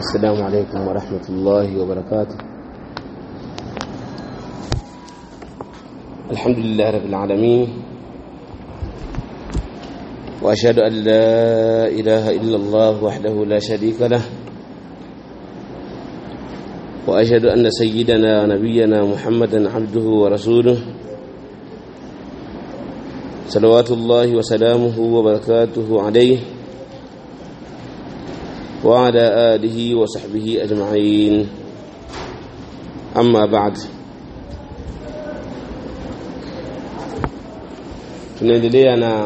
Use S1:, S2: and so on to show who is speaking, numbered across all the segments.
S1: السلام عليكم ورحمة الله وبركاته الحمد لله رب العالمين وأشهد أن لا إله إلا الله وحده لا شريك له وأشهد أن سيدنا نبينا محمدا عبده ورسوله صلوات الله وسلامه وبركاته عليه وعلى آله وصحبه أجمعين أما بعد tunaendelea na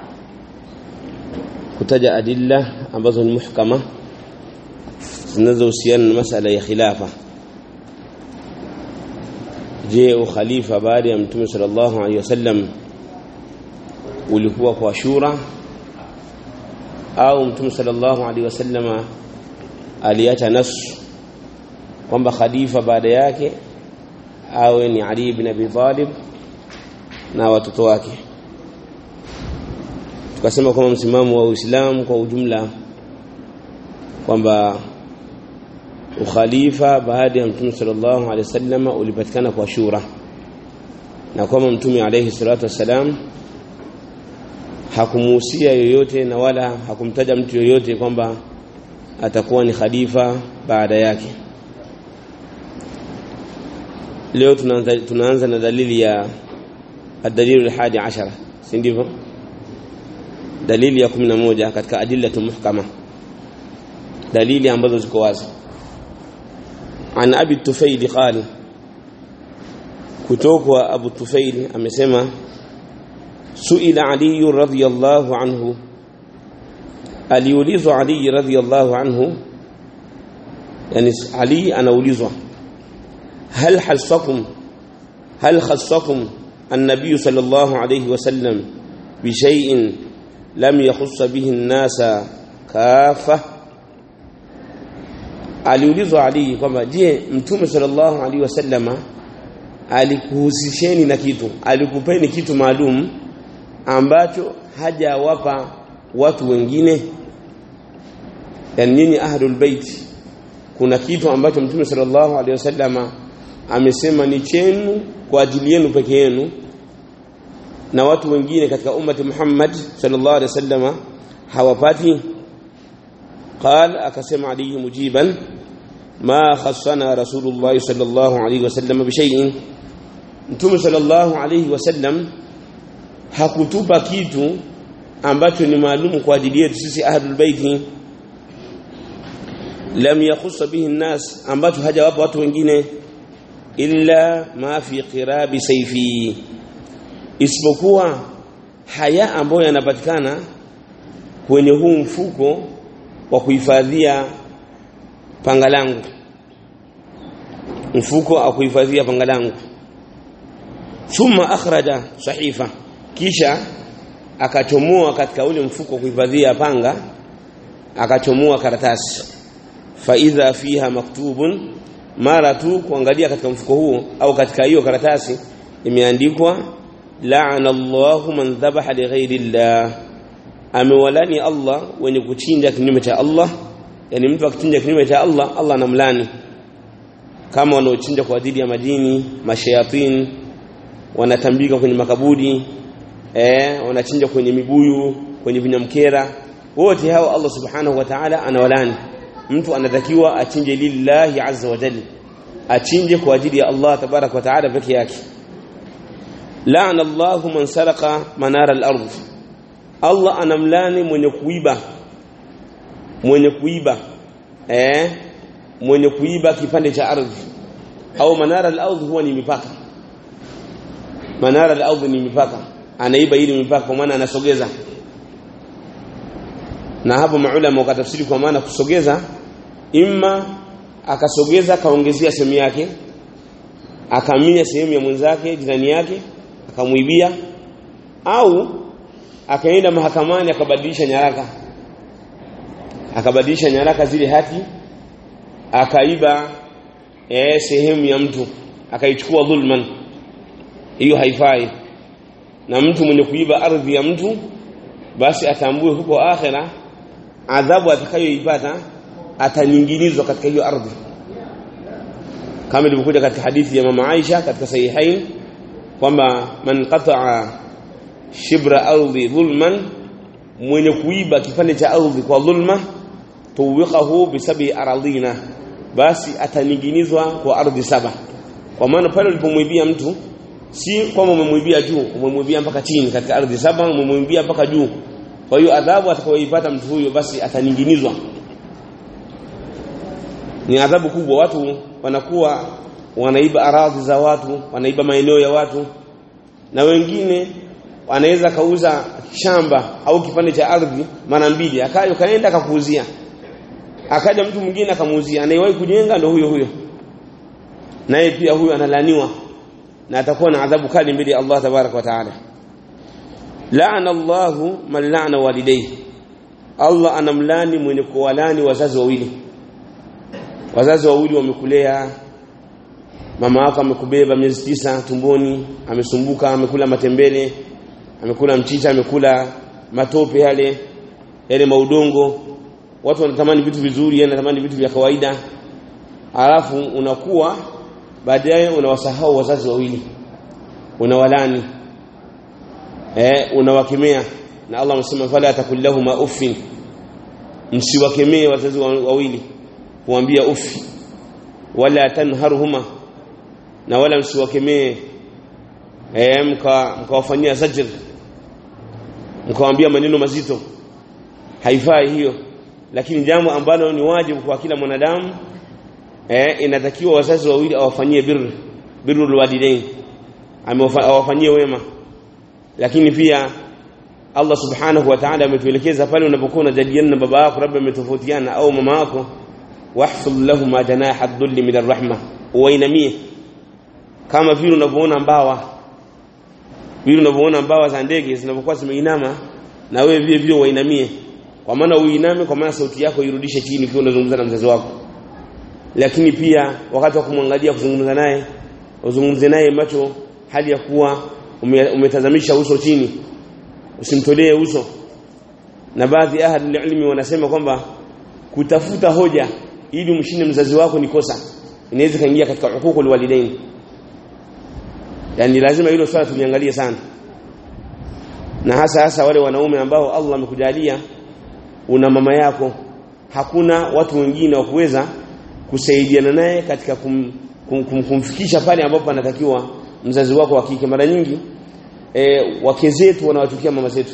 S1: kutaja adilla ambazo ni muhkama zinazohusiana na masala ya khilafa je ukhalifa baada ya mtume sallallahu alaihi wasallam ulikuwa kwa shura au mtume sallallahu alaihi wasallama aliacha nasu kwamba khalifa baada yake awe ni Ali ibn Abi Talib na watoto wake tukasema kwamba msimamo wa Uislamu kwa ujumla kwamba ukhalifa baada ya mtume sallallahu alaihi wasallama ulipatikana kwa shura na kwamba mtume alaihi salatu wassalam hakumuhusia yoyote na wala hakumtaja mtu yoyote kwamba atakuwa ni khalifa baada yake leo tunaanza, tunaanza na dalili ya adalilu alhadi ashara si ndivyo dalili ya 11 katika adillatu muhkama dalili ambazo ziko wazi an abi tufail qala kutoka abu tufail amesema suila ali radhiyallahu anhu aliulizwa ali radhiyallahu anhu yani ali anaulizwa hal hasakum hal khassakum النبي صلى الله عليه وسلم بشيء لم يخص به الناس كافة aliulizwa Ali kwamba je mtume sallallahu alaihi wasallama alikuhusisheni na kitu alikupeni kitu maalum ambacho hajawapa watu wengine yani nyinyi ahlul bait kuna kitu ambacho mtume sallallahu alaihi wasallama amesema ni chenu kwa ajili yenu peke yenu na watu wengine katika ummati Muhammad sallallahu alaihi wasallama hawapati قال akasema Ali mujiban ma khassana rasulullah sallallahu alaihi wasallam bishay'in mtume sallallahu alaihi wasallam hakutupa kitu ambacho ni maalum kwa ajili yetu sisi ahlul baiti lam yakhuss bihi an-nas ambacho hajawapa watu wengine illa ma fi qirabi sayfi isipokuwa haya ambayo yanapatikana kwenye huu mfuko wa kuhifadhia panga langu mfuko wa kuhifadhia panga langu thumma akhraja sahifa kisha akachomoa katika ule mfuko kuhifadhia panga akachomoa karatasi fa idha fiha maktubun mara tu kuangalia katika mfuko huo au katika hiyo karatasi imeandikwa la'ana Allahu man dhabaha li ghairi Allah amewalani Allah wenye kuchinja kinyume cha Allah yani mtu akichinja kinyume cha Allah Allah anamlani kama wanaochinja kwa ajili ya madini mashayatin wanatambika kwenye makaburi eh wanachinja kwenye mibuyu kwenye vinyamkera wote hao Allah subhanahu wa ta'ala anawalani mtu anatakiwa achinje lillahi azza wa jalla achinje kwa ajili ya Allah tabarak wa ta'ala peke yake la'ana Allahu man saraka manara al-ardh Allah anamlani mwenye kuiba mwenye kuiba eh mwenye kuiba kipande cha ardhi au manara al-ardh huwa ni mipaka manara al-ardh ni mipaka anaiba ili mipaka kwa maana anasogeza na hapo maulama wakatafsiri kwa maana kusogeza imma akasogeza kaongezea sehemu yake akaminya sehemu ya mwenzake jirani yake akamuibia au akaenda mahakamani akabadilisha nyaraka akabadilisha nyaraka zile hati akaiba eh sehemu ya mtu akaichukua dhulman hiyo haifai na mtu mwenye kuiba ardhi ya mtu basi atambue huko akhera adhabu atakayoipata atanyingilizwa katika hiyo ardhi kama ilivyokuja katika hadithi ya mama Aisha katika sahihain kwamba man qata'a shibra ardhi dhulman mwenye kuiba kipande cha ardhi kwa dhulma tuwiqahu bisabi aradhina basi ataning'inizwa kwa ardhi saba kwa maana pale ulipomwibia mtu si kwamba umemwibia juu umemwibia mpaka chini katika ardhi saba umemwibia mpaka juu kwa hiyo adhabu atakayoipata mtu huyo basi ataning'inizwa ni adhabu kubwa watu wanakuwa wanaiba aradhi za watu wanaiba maeneo ya watu na wengine anaweza kauza shamba au kipande cha ardhi mara mbili akayo kaenda akakuuzia akaja mtu mwingine akamuuzia anayewahi kujenga ndio huyo huyo naye pia huyo analaniwa na atakuwa na adhabu kali mbele ya Allah tabaraka wa taala laana Allahu man laana walidayhi Allah anamlani mwenye kuwalani wazazi wawili wazazi wawili wamekulea mama wako amekubeba miezi tisa tumboni amesumbuka amekula matembele amekula mchicha amekula matope yale yale maudongo watu wanatamani vitu vizuri yeye anatamani vitu vya kawaida alafu unakuwa baadaye unawasahau wazazi wawili unawalani eh unawakemea na Allah amesema fala takullahuma uffin msiwakemee wazazi wawili kuambia ufi wala tanharhuma na wala msiwakemee eh mkawafanyia mka zajr mkawaambia maneno mazito haifai hiyo lakini jambo ambalo ni wajibu kwa kila mwanadamu eh inatakiwa wazazi wawili awafanyie birr birrul walidain awafanyie wema lakini pia Allah subhanahu wa ta'ala ametuelekeza pale unapokuwa unajadiliana na baba yako labda umetofautiana au mama yako wahfidh lahum janaha dhulli min arrahma uwainamie kama vile unavyoona mbawa vile unavyoona mbawa za ndege zinapokuwa zimeinama na wewe vile vile uwainamie kwa maana uiname kwa maana sauti yako irudishe chini ukiwa unazungumza na mzazi wako lakini pia wakati wa kumwangalia kuzungumza naye uzungumze naye macho hali ya kuwa umetazamisha uso chini usimtolee uso na baadhi ya ahli ilmi wanasema kwamba kutafuta hoja ili umshinde mzazi wako ni kosa inaweza kaingia katika hukuku walidain yani lazima hilo swala tuliangalie sana na hasa hasa wale wanaume ambao Allah amekujalia una mama yako hakuna watu wengine wa kuweza kusaidiana naye katika kum, kum, kum, kumfikisha pale ambapo anatakiwa mzazi wako wa kike mara nyingi e, wake zetu wanawatukia mama zetu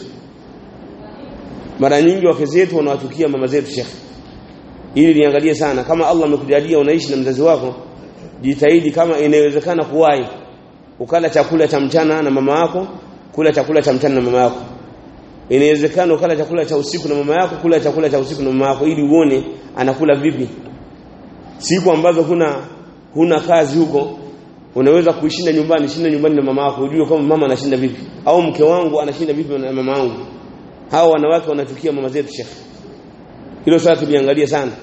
S1: mara nyingi wake zetu wanawatukia mama zetu shekhi ili niangalie sana kama Allah amekujalia unaishi na mzazi wako jitahidi kama inawezekana kuwahi ukala chakula cha mchana na mama yako kula chakula cha mchana na mama yako inawezekana ukala chakula cha usiku na mama yako kula chakula cha usiku na mama yako ili uone anakula vipi siku ambazo huna huna kazi huko unaweza kuishinda nyumbani shinda nyumbani na mama yako ujue kama mama anashinda vipi au mke wangu anashinda vipi na mama wangu hao wanawake wanatukia mama zetu shekhi hilo swala tuliangalia sana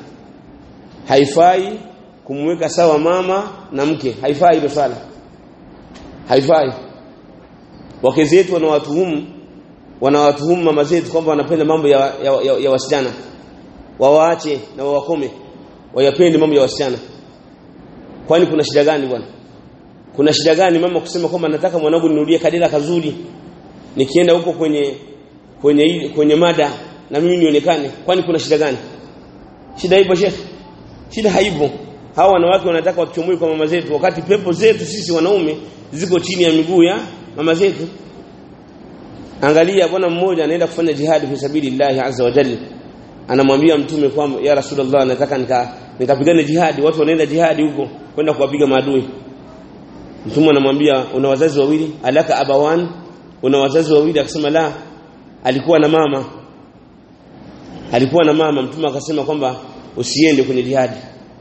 S1: haifai kumweka sawa mama na mke haifai hilo swala haifai wake zetu wanawatuhumu wanawatuhumu mama zetu kwamba wanapenda mambo ya, ya, ya, ya wasichana wawaache na wawakome wayapende mambo ya wasichana kwani kuna shida gani bwana kuna shida gani mama kusema kwamba nataka mwanangu nirudie kadira kazuri nikienda huko kwenye kwenye kwenye mada na mimi nionekane kwani kuna shida gani shida ipo shekhi shida haipo hawa wanawake wanataka watuchomoe kwa mama zetu wakati pepo zetu sisi wanaume ziko chini ya miguu ya mama zetu angalia bwana mmoja anaenda kufanya jihadi fi sabilillah azza wa jalla anamwambia mtume kwamba ya rasulullah nataka nika nikapigane jihadi watu wanaenda jihadi huko kwenda kuwapiga maadui mtume anamwambia una wazazi wawili alaka abawan una wazazi wawili akasema la alikuwa na mama alikuwa na mama mtume akasema kwamba usiende kwenye jihadi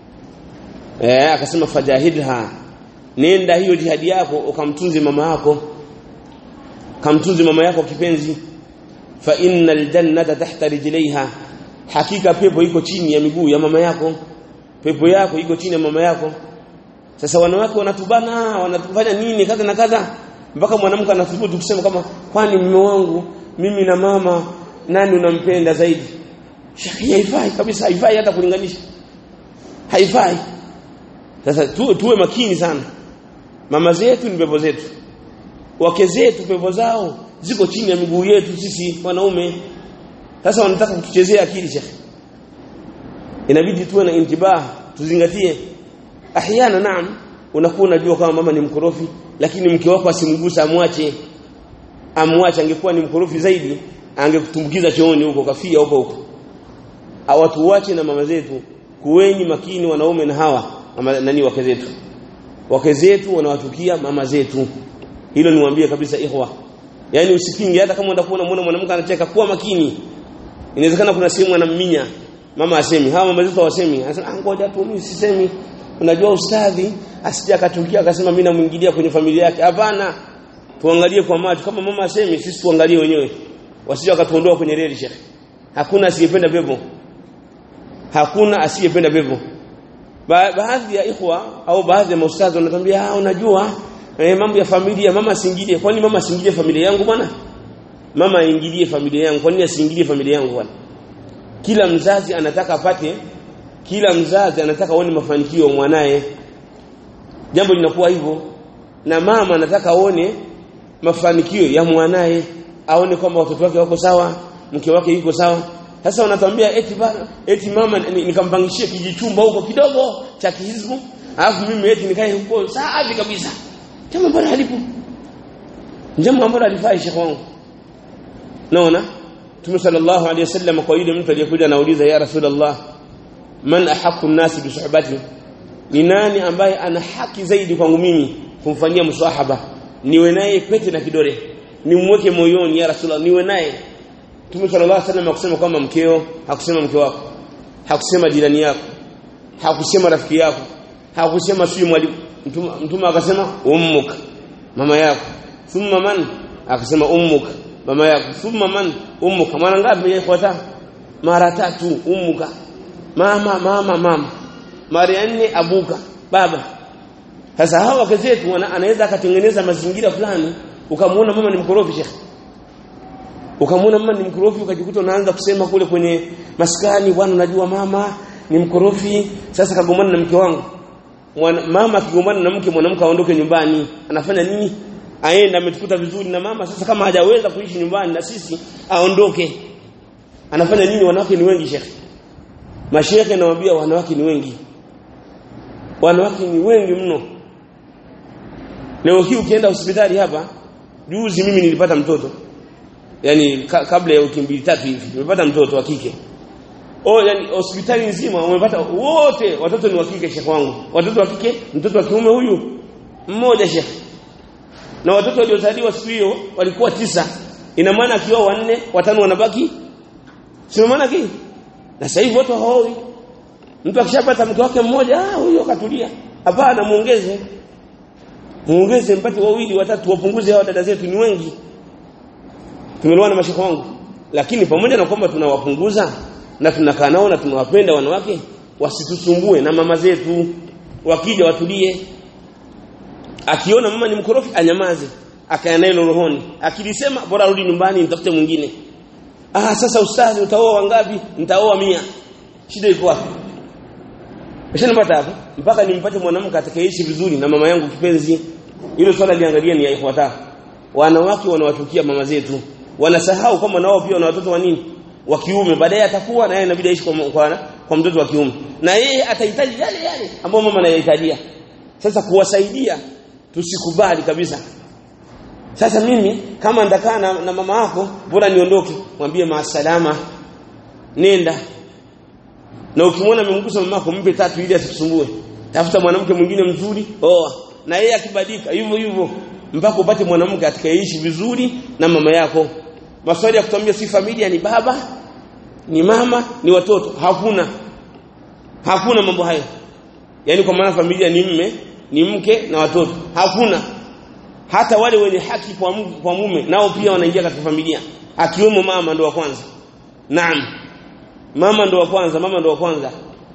S1: eh akasema fajahidha nenda hiyo jihadi yako ukamtunze mama yako kamtunze mama yako kipenzi fa innal jannata tahta rijlaiha hakika pepo iko chini ya miguu ya mama yako pepo yako iko chini ya mama yako sasa wanawake wanatubana wanatufanya nini kadha na kadha mpaka mwanamke anathubutu kusema kama kwani mume wangu mimi na mama nani unampenda zaidi shekhi haifai kabisa haifai hata kulinganisha haifai sasa tu, tuwe makini sana mama zetu ni pepo zetu wake zetu pepo zao ziko chini ya miguu yetu sisi wanaume sasa wanataka kutuchezea akili shekhi inabidi tuwe na intibah tuzingatie ahyana naam unakuwa unajua kama mama ni mkorofi lakini mke wako asimgusa amwache amwache angekuwa ni mkorofi zaidi angekutumbukiza chooni huko kafia huko huko watu wache na mama zetu kuweni makini wanaume na hawa ama nani wake zetu wake zetu wanawatukia mama zetu hilo niwaambie kabisa ikhwa yani usipinge hata kama unataka kuona mwanamke anacheka kuwa makini inawezekana kuna sehemu anamminya mama asemi hawa mama zetu hawasemi anasema ah ngoja tu mimi sisemi unajua ustadhi asije akatukia akasema mimi namuingilia kwenye familia yake hapana tuangalie kwa macho kama mama asemi sisi tuangalie wenyewe wasije wakatuondoa kwenye reli shekhi hakuna asiyependa pepo hakuna asiyependa pepo ba baadhi ya ikhwa au baadhi ya maustadhi wanatuambia ah unajua eh, mambo ya familia mama asiingilie kwani mama asiingilie familia yangu bwana mama aingilie familia yangu kwani asiingilie familia yangu bwana kila mzazi anataka apate kila mzazi anataka aone mafanikio ya mwanae jambo linakuwa hivyo na mama anataka aone mafanikio ya mwanae aone kwamba watoto wake wako sawa mke wake yuko sawa sasa wanatuambia eti bana eti mama nikampangishie kijichumba huko kidogo cha kihizbu alafu mimi eti nikae huko safi kabisa jambo ambalo halipo jambo ambalo halifai shekhi wangu naona Mtume sallallahu alaihi wasallam kwa yule mtu aliyekuja anauliza ya Rasulullah man ahaqqu an-nas bi suhbati ni nani ambaye ana haki zaidi kwangu mimi kumfanyia msahaba niwe naye pete na kidole nimweke moyoni ya Rasulullah niwe naye Mtume sallallahu alaihi wasallam akusema kwamba mkeo hakusema mke wako hakusema jirani yako hakusema rafiki yako hakusema sio mwalimu mtume akasema ummuk mama yako thumma man akasema ummuk mama yako thumma man ummuka mara ngapi yafuata mara tatu ummuka mama mama mama mara nne abuka baba sasa hawa wake zetu anaweza akatengeneza mazingira fulani ukamwona mama ni mkorofi shekhi ukamwona mama ni mkorofi ukajikuta unaanza kusema kule kwenye maskani bwana unajua mama ni mkorofi sasa kagombana na mke wangu mama akigombana na mke mwanamke aondoke nyumbani anafanya nini aenda ametukuta vizuri na mama sasa kama hajaweza kuishi nyumbani na sisi aondoke anafanya nini wanawake ni wengi shekhi mashekhe nawaambia wanawake ni wengi wanawake ni wengi mno leo hii ukienda hospitali hapa juzi mimi nilipata mtoto yani ka, kabla ya wiki mbili tatu hivi nimepata mtoto wa kike oh yani hospitali nzima wamepata wote watoto ni wa kike shekhi wangu watoto wa kike mtoto wa kiume huyu mmoja shekhi na watoto waliozaliwa siku hiyo walikuwa tisa ina maana akiwa wanne watano wanabaki sio maana kii na sasa hivi watu haoi mtu akishapata mke wake mmoja ah huyo katulia hapana muongeze muongeze mpate wawili watatu wapunguze hao dada zetu ni wengi tumeelewana mashaka wangu lakini pamoja na kwamba tunawapunguza na tunakaa nao na tunawapenda wanawake wasitusumbue na mama zetu wakija watulie akiona mama ni mkorofi anyamaze akae naye rohoni akilisema bora arudi nyumbani nitafute mwingine ah sasa ustazi utaoa wangapi nitaoa mia shida iko wapi Nishanipata hapo mpaka nimpate mwanamke atakayeishi vizuri na mama yangu kipenzi hilo swala liangalia ni yafuata wanawake wanawatukia mama zetu wanasahau kama nao pia wana watoto wa nini wa kiume baadaye atakuwa na yeye inabidi aishi kwa, kwa, kwa mtoto wa kiume na yeye atahitaji yale yale ambayo mama anayahitajia sasa kuwasaidia tusikubali kabisa sasa mimi kama ndakaa na, na mama yako bora niondoke mwambie maasalama nenda na ukimwona amemgusa mama yako mpe tatu ili asikusumbue tafuta mwanamke mwingine mzuri oa na yeye akibadilika hivyo hivyo mpaka upate mwanamke atakayeishi vizuri na mama yako maswali ya kutuambia si familia ni baba ni mama ni watoto hakuna hakuna mambo hayo yani kwa maana familia ni mme ni mke na watoto hakuna hata wale wenye haki kwa, kwa mume nao pia wanaingia katika familia akiwemo mama ndo wa kwanza naam mama ndo wa kwanza mama ndo wa kwanza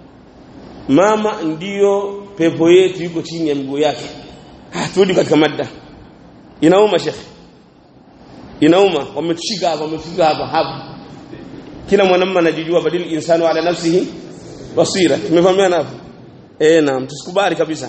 S1: mama ndiyo pepo yetu iko chini ya miguu yake turudi katika mada inauma shekhe inauma wametushika hapa wametushika hapa hapa kila mwanamume anajijua badil insanu ala nafsihi basira tumefahamiana hapo eh naam tusikubali kabisa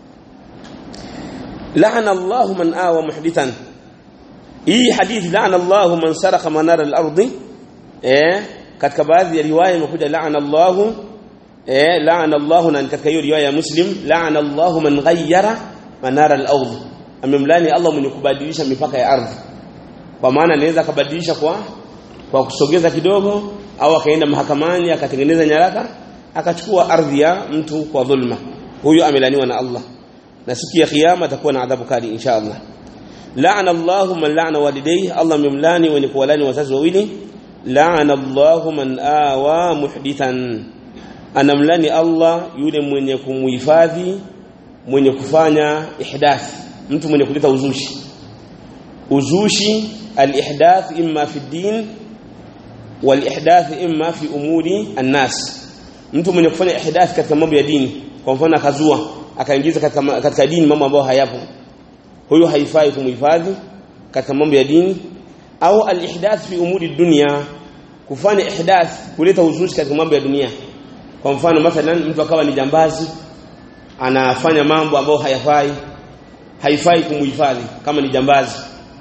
S1: la'ana Allahu man awa muhdithan hii hadithi la'ana Allahu man saraka manara al-ardi eh katika baadhi ya riwaya imekuja la'ana Allahu eh la'ana Allahu na katika hiyo riwaya ya Muslim la'ana Allahu man ghayyara manara al-ardh amemlani Allah mwenye kubadilisha mipaka ya ardhi kwa maana anaweza kubadilisha kwa kwa kusogeza kidogo au akaenda mahakamani akatengeneza nyaraka akachukua ardhi ya mtu kwa dhulma huyo amelaniwa na Allah na siku ya kiyama atakuwa na adhabu kali insha Allah la'ana Allahu man la'ana walidayhi Allah memlani wenye kuwalani wazazi wawili la'ana Allahu man awa muhdithan anamlani Allah yule mwenye kumuhifadhi mwenye kufanya ihdath mtu mwenye kuleta uzushi uzushi al-ihdath imma fi din wal-ihdath imma fi umuri an-nas mtu mwenye kufanya ihdath katika mambo ya dini kwa mfano akazua akaingiza katika, katika dini mambo ambayo hayapo huyo haifai kumhifadhi katika mambo ya dini au al-ihdath fi umuri dunya kufanya ihdath kuleta uzushi katika mambo ya dunia kwa mfano mathalan mtu akawa ni jambazi anafanya mambo ambayo hayafai haifai kumhifadhi kama ni jambazi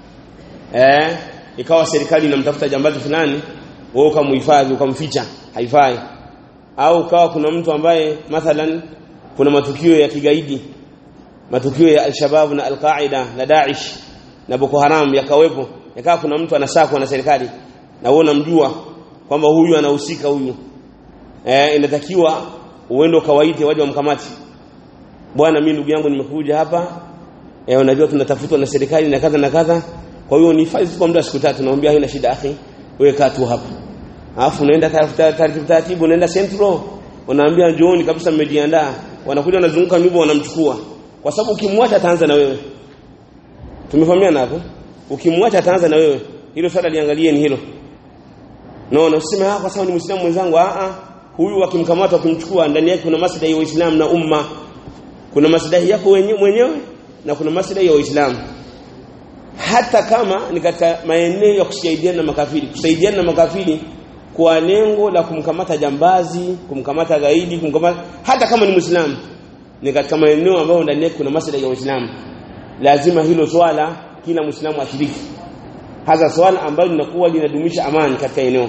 S1: eh ikawa serikali inamtafuta jambazi fulani wewe ukamhifadhi ukamficha haifai au kawa kuna mtu ambaye mathalan kuna matukio ya kigaidi matukio ya al-Shabab na al-Qaida na Daesh na Boko Haram yakawepo yakawa kuna mtu anasakwa na serikali na wewe unamjua kwamba huyu anahusika huyu eh inatakiwa uende kawaite waje wamkamati bwana mimi ndugu yangu nimekuja hapa eh unajua tunatafutwa na serikali na kadha na kadha kwa hiyo ni fazi kwa muda siku tatu naomba haina shida akhi wewe kaa tu hapa alafu unaenda taratibu taratibu unaenda central unaambia njooni kabisa mmejiandaa wanakuja wanazunguka nyumba wanamchukua kwa sababu ukimwacha ataanza na wewe tumefahamiana hapo ukimwacha ataanza na wewe hilo swala liangalieni hilo no na useme ah kwa sababu ni muislamu mwenzangu ah ah huyu akimkamata akimchukua ndani yake kuna maslahi ya Uislamu na umma kuna maslahi yako mwenyewe na kuna maslahi ya Uislamu hata kama ni katika maeneo ya kusaidiana na makafiri kusaidiana na makafiri kwa lengo la kumkamata jambazi kumkamata gaidi kumkamata hata kama ni muislamu ni katika maeneo ambayo ndani yake kuna maslahi ya Uislamu lazima hilo swala kila muislamu ashiriki hasa swala ambalo linakuwa linadumisha amani katika eneo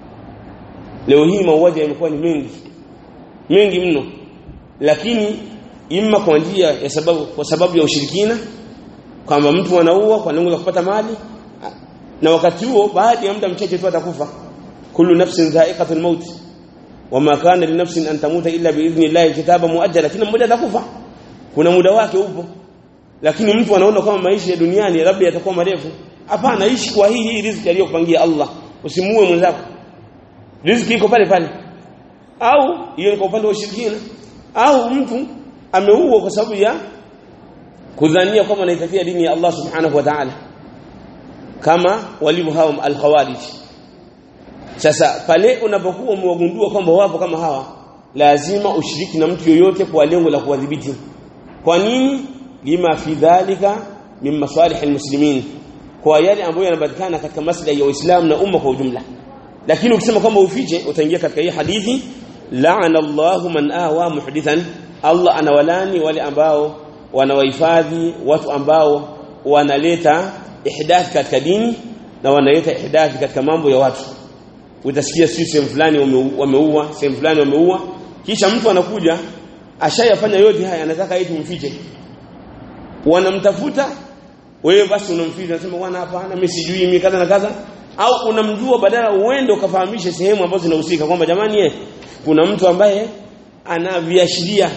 S1: leo hii mauaji yamekuwa ni mengi mengi mno lakini imma kwa njia ya sababu kwa sababu ya ushirikina kwamba mtu anaua kwa lengo la kupata mali na wakati huo baada ya muda mchache tu atakufa kullu nafsin dha'iqatul maut wama kana li nafsin an tamuta illa bi idhni llahi kitaba muajjala kila mmoja atakufa kuna muda wake upo lakini mtu anaona kama maisha ya duniani labda yatakuwa marefu hapana ishi kwa hii hii riziki aliyokupangia Allah usimuue mwenzako riziki iko pale pale au hiyo ni kwa upande wa ushirikina au mtu ameua kwa sababu ya kudhania kwamba anaitetea dini ya Allah subhanahu wa ta'ala kama walivyo hao al-khawarij sasa pale unapokuwa umewagundua kwamba wapo kama hawa lazima ushiriki na mtu yoyote kwa lengo la kuwadhibiti kwa nini lima fi dhalika min masalih almuslimin kwa yale ambayo yanapatikana katika maslahi ya Uislamu na umma kwa ujumla lakini ukisema kwamba ufiche utaingia katika hii hadithi la'ana Allahu man awa muhdithan Allah anawalani wale ambao wanawahifadhi watu ambao wanaleta ihdath katika dini na wanaleta ihdath katika mambo ya watu utasikia si sehemu fulani wameua sehemu fulani wameua kisha mtu anakuja ashayafanya yote haya anataka eti mfiche wanamtafuta wewe basi unamficha unasema bwana hapana mimi sijui mimi kadha na kadha au unamjua badala uende ukafahamishe sehemu ambazo zinahusika kwamba jamani ye kuna mtu ambaye anaviashiria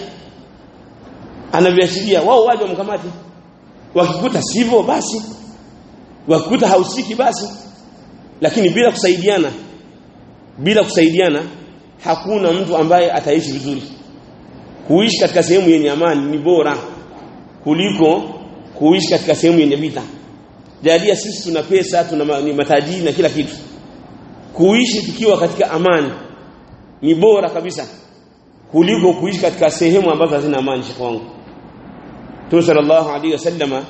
S1: anaviashiria wao waje wamkamate wakikuta sivyo basi wakikuta hausiki basi lakini bila kusaidiana bila kusaidiana hakuna mtu ambaye ataishi vizuri kuishi katika sehemu yenye amani ni bora kuliko kuishi katika sehemu yenye vita jalia sisi tuna pesa tuna ni matajiri na kila kitu kuishi tukiwa katika amani ni bora kabisa kuliko kuishi katika sehemu ambazo hazina amani shekhi wangu Mtume sallallahu alaihi wasallama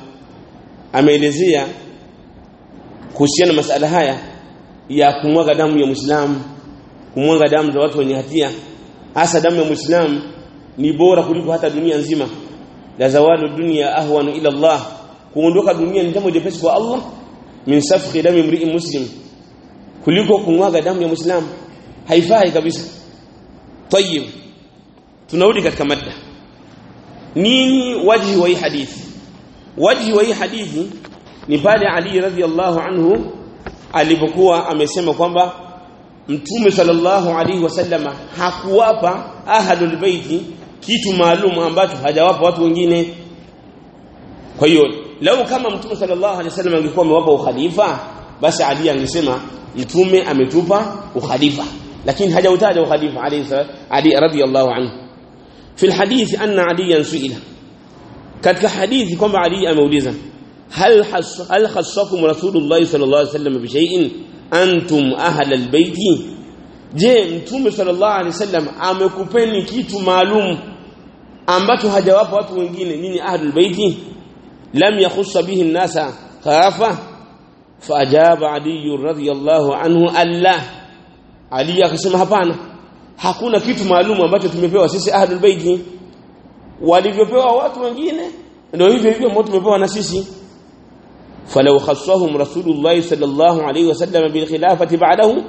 S1: ameelezea kuhusiana masala haya ya kumwaga damu ya Muislamu kumwanga damu za watu wenye hatia hasa damu ya muislamu ni bora kuliko hata dunia nzima la zawalu dunya ahwanu ila Allah kuondoka dunia ni jambo jepesi kwa Allah min safhi dami mri'in muslim kuliko kumwaga damu ya muislamu haifai kabisa tayib tunarudi katika mada nini wajhi wa hii hadithi wajhi wa hii hadithi ni pale Ali radhiallahu anhu alipokuwa amesema kwamba Mtume sallallahu alaihi wasallama hakuwapa ahadul baiti kitu maalum ambacho hajawapa watu wengine kwa hiyo lau kama Mtume sallallahu alaihi wasallam angekuwa amewapa ukhalifa basi Ali angesema Mtume ametupa ukhalifa lakini hajautaja ukhalifa alayhi Ali radhiallahu anhu في الحديث أن عليا سئل katika hadithi kwamba Ali ameuliza hal hal khassakum rasulullah sallallahu alaihi wasallam bi shay'in antum ahla albayti je mtume sallallahu alaihi wasallam amekupeni kitu maalum ambacho hajawapa watu wengine nini ahlul bayti lam yakhussa bihi an-nasa khafa faajaba ali radhiyallahu anhu alla ali akasema hapana hakuna kitu maalum ambacho tumepewa sisi ahlul bayti walivyopewa watu wengine ndio hivyo hivyo ambao tumepewa na sisi falau khassahum rasulullah sallallahu alayhi wasallam bil khilafati ba'dahu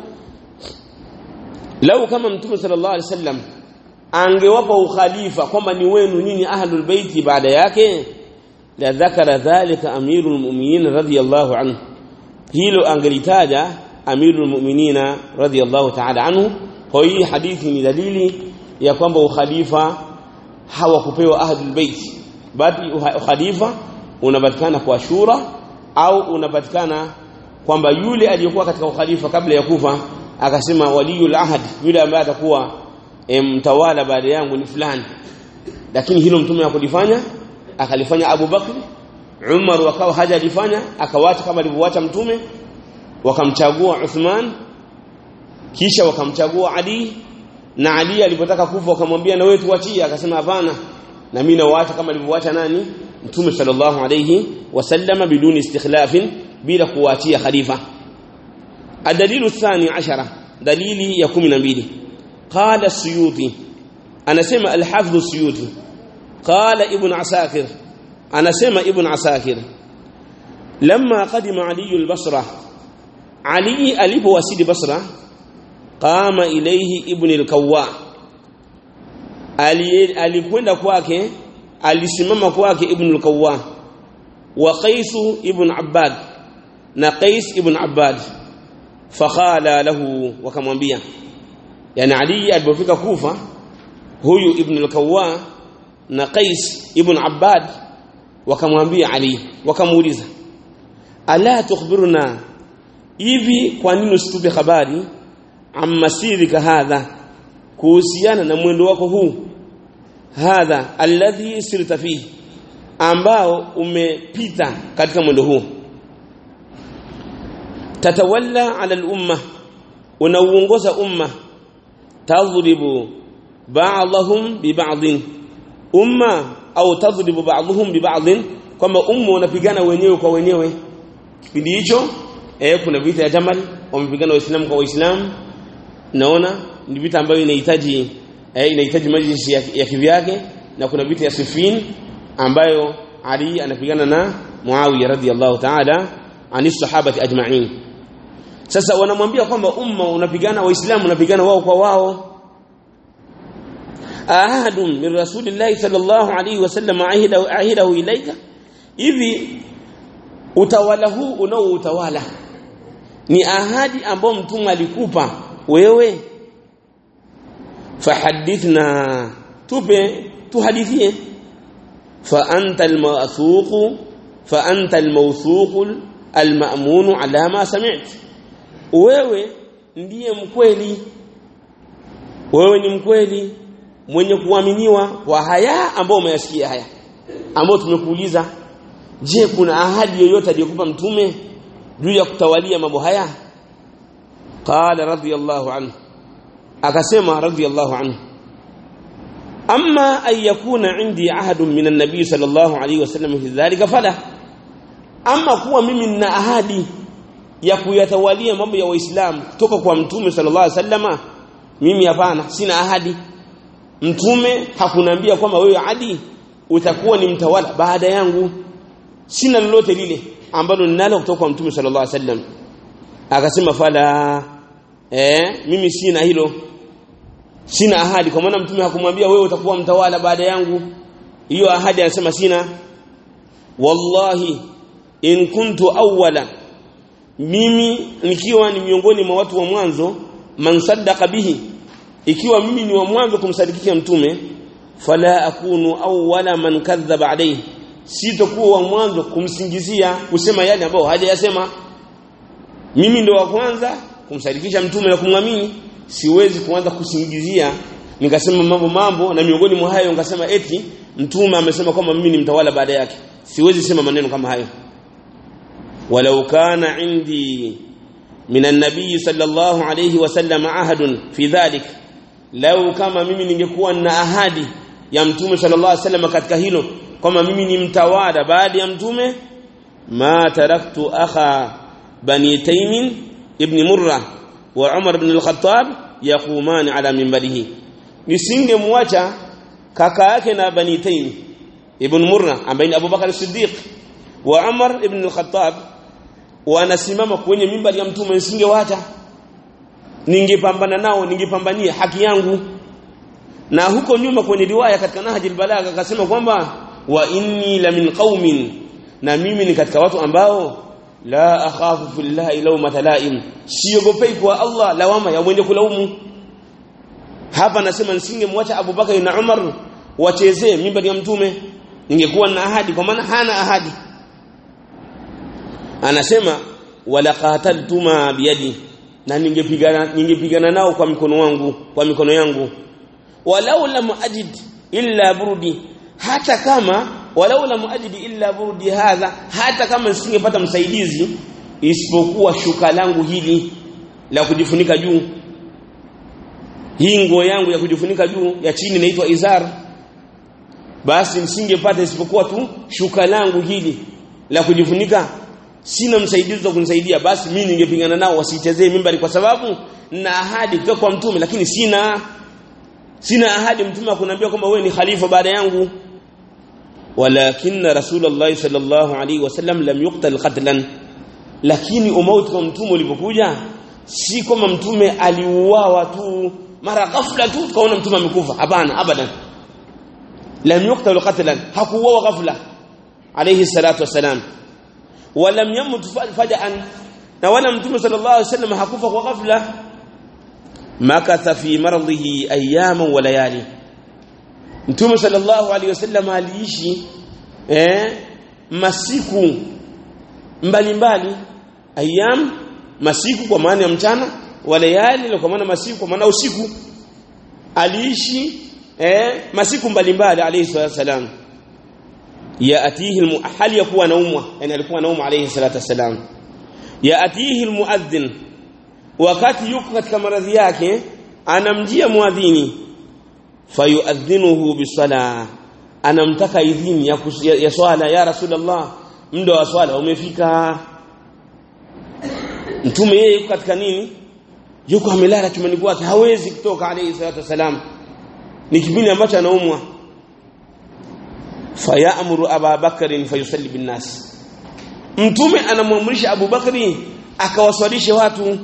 S1: lau kama mtume sallallahu alayhi wasallam angewapa ukhalifa kwamba ni wenu nyinyi ahlul baiti baada yake la dhakara dhalika amirul mu'minin radiyallahu anhu hilo angelitaja amirul mu'minina radiyallahu ta'ala anhu kwa hii hadithi ni dalili ya kwamba ukhalifa hawakupewa ahlul bait bali ukhalifa unapatikana kwa shura au unapatikana kwamba yule aliyekuwa katika ukhalifa kabla ya kufa akasema waliyul ahad yule ambaye atakuwa mtawala baada yangu ni fulani lakini hilo mtume hakulifanya akalifanya Abu Bakr Umar wakawa hajalifanya akawacha kama alivyowacha mtume wakamchagua Uthman kisha wakamchagua Ali na Ali alipotaka kufa wakamwambia na wewe tuachie akasema hapana na mimi nawaacha kama alivyoacha nani mtume sallallahu alayhi wasallam biduni istikhlafin bila kuachia khalifa adalilu thani ashara dalili ya 12 qala suyuti anasema al-hafidh suyuti qala ibn asakir anasema ibn asakir lamma qadima ali al-basra ali alipowasili basra qama ilayhi ibn al-kawwa alikwenda kwake alisimama kwake ibn al-kawwa wa qais ibn abbad na qais ibn abbad fakhala lahu wakamwambia yani ali alipofika kufa huyu ibn al-kawwa na qais ibn abbad wakamwambia ali wakamuuliza ala tukhbiruna hivi kwa nini usitupe habari amma sirika hadha kuhusiana na mwendo wako huu hadha alladhi sirta fihi ambao umepita katika mwendo huu tatawalla ala al-umma unauongoza umma tadhribu ba'dahum bi ba'dhin umma au tadhribu ba'dhum bi ba'dhin kwamba umma unapigana wenyewe kwa wenyewe kipindi hicho eh kuna vita ya Jamal wamepigana waislamu kwa waislamu naona ni vita ambayo inahitaji eh, inahitaji majlisi ya, ya kivyake na kuna vita ya Siffin ambayo Ali anapigana na Muawiya radhiyallahu ta'ala ani sahabati ajma'in sasa wanamwambia kwamba umma unapigana waislamu unapigana wao kwa wao ahadun min rasulillahi sallallahu alayhi wasallam ahidahu ahidahu ilaika hivi utawala huu unao utawala ni ahadi ambayo mtume alikupa wewe fahadithna tupe tuhadithie fa anta almawthuq fa anta almawthuq almamun ala ma sami'ta wewe ndiye mkweli wewe ni mkweli mwenye kuaminiwa kwa haya ambao umeyasikia haya ambao tumekuuliza je kuna ahadi yoyote aliyokupa mtume juu ya kutawalia mambo haya qala radiyallahu anhu akasema radiyallahu anhu amma an yakuna indi ahadun min an-nabi sallallahu alayhi wasallam fi dhalika fala amma kuwa mimi nina ahadi ya kuyatawalia mambo ya waislamu kutoka kwa mtume sallallahu alaihi wasallama mimi hapana sina ahadi mtume hakunambia kwamba wewe adi utakuwa ni mtawala baada yangu sina lolote lile ambalo ninalo kutoka kwa mtume sallallahu alaihi wasallam akasema fala eh mimi sina hilo sina ahadi kwa maana mtume hakumwambia wewe utakuwa mtawala baada yangu hiyo ahadi anasema sina wallahi in kuntu awwala mimi nikiwa ni miongoni mwa watu wa mwanzo man saddaqa bihi ikiwa mimi ni wa mwanzo kumsadikisha mtume fala akunu awwala man kadhaba alayhi sitokuwa wa mwanzo kumsingizia kusema yale ambayo hajayasema mimi ndo wa kwanza kumsadikisha mtume na kumwamini siwezi kuanza kusingizia nikasema mambo mambo na miongoni mwa hayo nikasema eti mtume amesema kwamba mimi ni mtawala baada yake siwezi sema maneno kama hayo walau kana indi min an-nabiy sallallahu alayhi wasallam ahadun fi dhalik lau kama mimi ningekuwa na ahadi ya mtume sallallahu alayhi wasallam katika hilo kwamba mimi ni mtawala baada ya mtume ma taraktu akha bani taymin ibn murra wa umar ibn al-khattab yaqumani ala minbarihi nisingemwacha kaka yake na bani taym ibn murra ambaye ni abubakar as-siddiq wa umar ibn al-khattab wanasimama kwenye mimbari ya mtume nisingewaacha ningepambana nao ningepambania haki yangu na huko nyuma kwenye riwaya katika Nahji al-Balagha akasema kwamba wa inni la min qaumin na mimi ni katika watu ambao la akhafu fillahi lawmata laim siogopei kwa Allah lawama ya mwenye kulaumu hapa nasema nisingemwacha Abu Bakar na Umar wachezee mimbari ya mtume ningekuwa na ahadi kwa maana hana ahadi anasema wala qataltuma biyadi na ningepigana ningepigana nao kwa mikono wangu kwa mikono yangu walau lam ajid illa burdi hata kama walau lam ajid illa burdi hadha hata kama nisingepata msaidizi isipokuwa shuka langu hili la kujifunika juu hii nguo yangu ya kujifunika juu ya chini inaitwa izar basi nisingepata isipokuwa tu shuka langu hili la kujifunika sina msaidizi wa kunisaidia basi mimi ningepingana nao wasichezee mimbari kwa sababu na ahadi kutoka kwa mtume lakini sina sina ahadi mtume akuniambia kwamba wewe ni khalifa baada yangu walakinna rasulullah sallallahu alaihi wasallam lam yuqtal qatlan lakini umauti wa mtume ulipokuja si kama mtume aliuawa tu mara ghafla tu tukaona mtume amekufa hapana abadan lam yuqtal qatlan hakuuawa ghafla alayhi salatu wasalam walam yamut faja'an na wala mtume sallallahu alaihi wasallam hakufa kwa ghafla makatha fi maradhihi ayyaman wa layali mtume sallallahu alaihi wasallam aliishi eh masiku mbalimbali ayyam masiku kwa maana ya mchana wa layali kwa maana masiku kwa maana usiku aliishi eh masiku mbalimbali alayhi wasallam yaatihi hali ya kuwa naumwa yani alikuwa naumwa alayhi salatu wasalam yaatihi almuadhdhin wakati yuko katika maradhi yake anamjia muadhini fayuadhinuhu bisala anamtaka idhini ya, ya, ya swala ya rasulullah muda wa swala umefika mtume yeye yuko katika nini yuko amelala chumani kwake hawezi kutoka alayhi salatu wasalam ni kipindi ambacho anaumwa fayamuru Abu Bakr fayusalli bin nas mtume anamwamrisha Abu Bakri akawaswalishe watu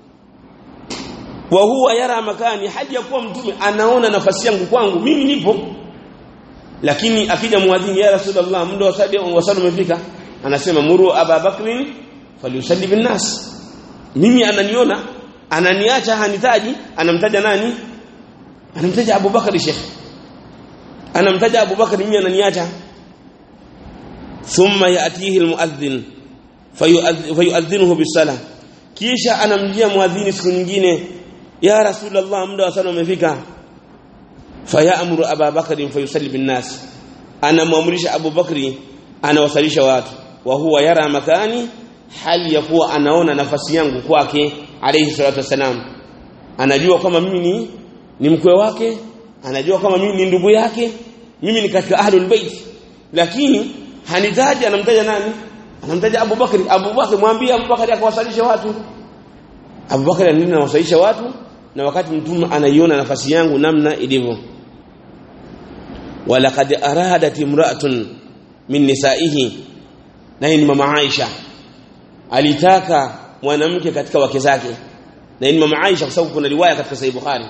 S1: wa huwa yara makani haja ya kuwa mtume anaona nafasi yangu kwangu mimi nipo lakini akija muadhini ya rasulullah muda wa sadi wa sadi umefika anasema muru Abu Bakr falyusalli bin nas mimi ananiona ananiacha hanitaji anamtaja nani anamtaja Abu Bakr Sheikh anamtaja Abu Bakar mimi ananiacha thumma yatihi almuadhdhin fayuadhinuhu bisala kisha anamjia muadhini siku nyingine ya rasulullah muda wa sala umefika fayamuru Abu Bakar fayusalli bin nas anamwamrisha Abu Bakri anawasalisha watu wa huwa yara makani hali ya kuwa anaona nafasi yangu kwake alayhi salatu wasalam anajua kama mimi ni ni mkwe wake anajua kama mimi ni ndugu yake mimi ni katika ahlul bait lakini hanitaji anamtaja nani anamtaja Abu Bakri Abu Bakri mwambie Abu Bakri akawasalisha watu Abu Bakri anaenda anawasalisha watu na wakati mtume anaiona nafasi yangu namna ilivyo walaqad aradat imra'atun min nisaihi na hii ni mama Aisha alitaka mwanamke katika wake zake na hii ni mama Aisha kwa sababu kuna riwaya katika sahih Bukhari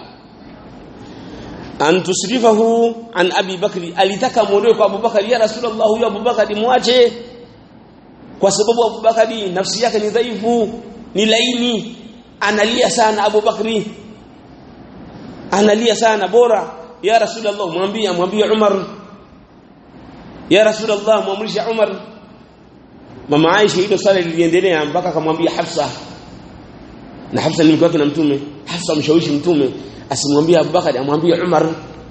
S1: an tusrifahu an Abi Bakri alitaka muondoe kwa Abu Bakari ya Rasulullah huyo Abu Bakari muache kwa sababu Abu Bakari nafsi yake ni dhaifu ni laini analia sana Abu Bakri analia sana bora ya Rasulullah mwambie mwambie Umar ya Rasulullah muamrisha Umar mama Aisha hilo swala liliendelea mpaka akamwambia Hafsa na Hafsa ni mke wake na mtume Hafsa mshawishi mtume asimwambie Abubakar amwambie Umar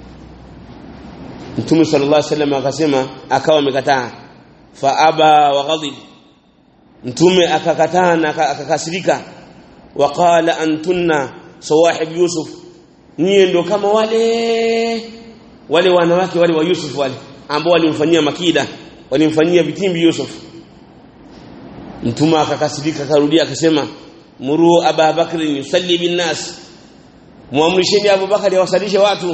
S1: Mtume sallallahu alaihi wasallam akasema akawa amekataa fa aba wa ghadib Mtume akakataa na akakasirika waqala antunna sawahib Yusuf nyie ndo kama wale wale wanawake wale wa Yusuf wale ambao walimfanyia makida walimfanyia vitimbi Yusuf Mtume akakasirika akarudia akasema muru Aba Bakr yusalli bin nas muamrisheni Abu Bakari awasalishe watu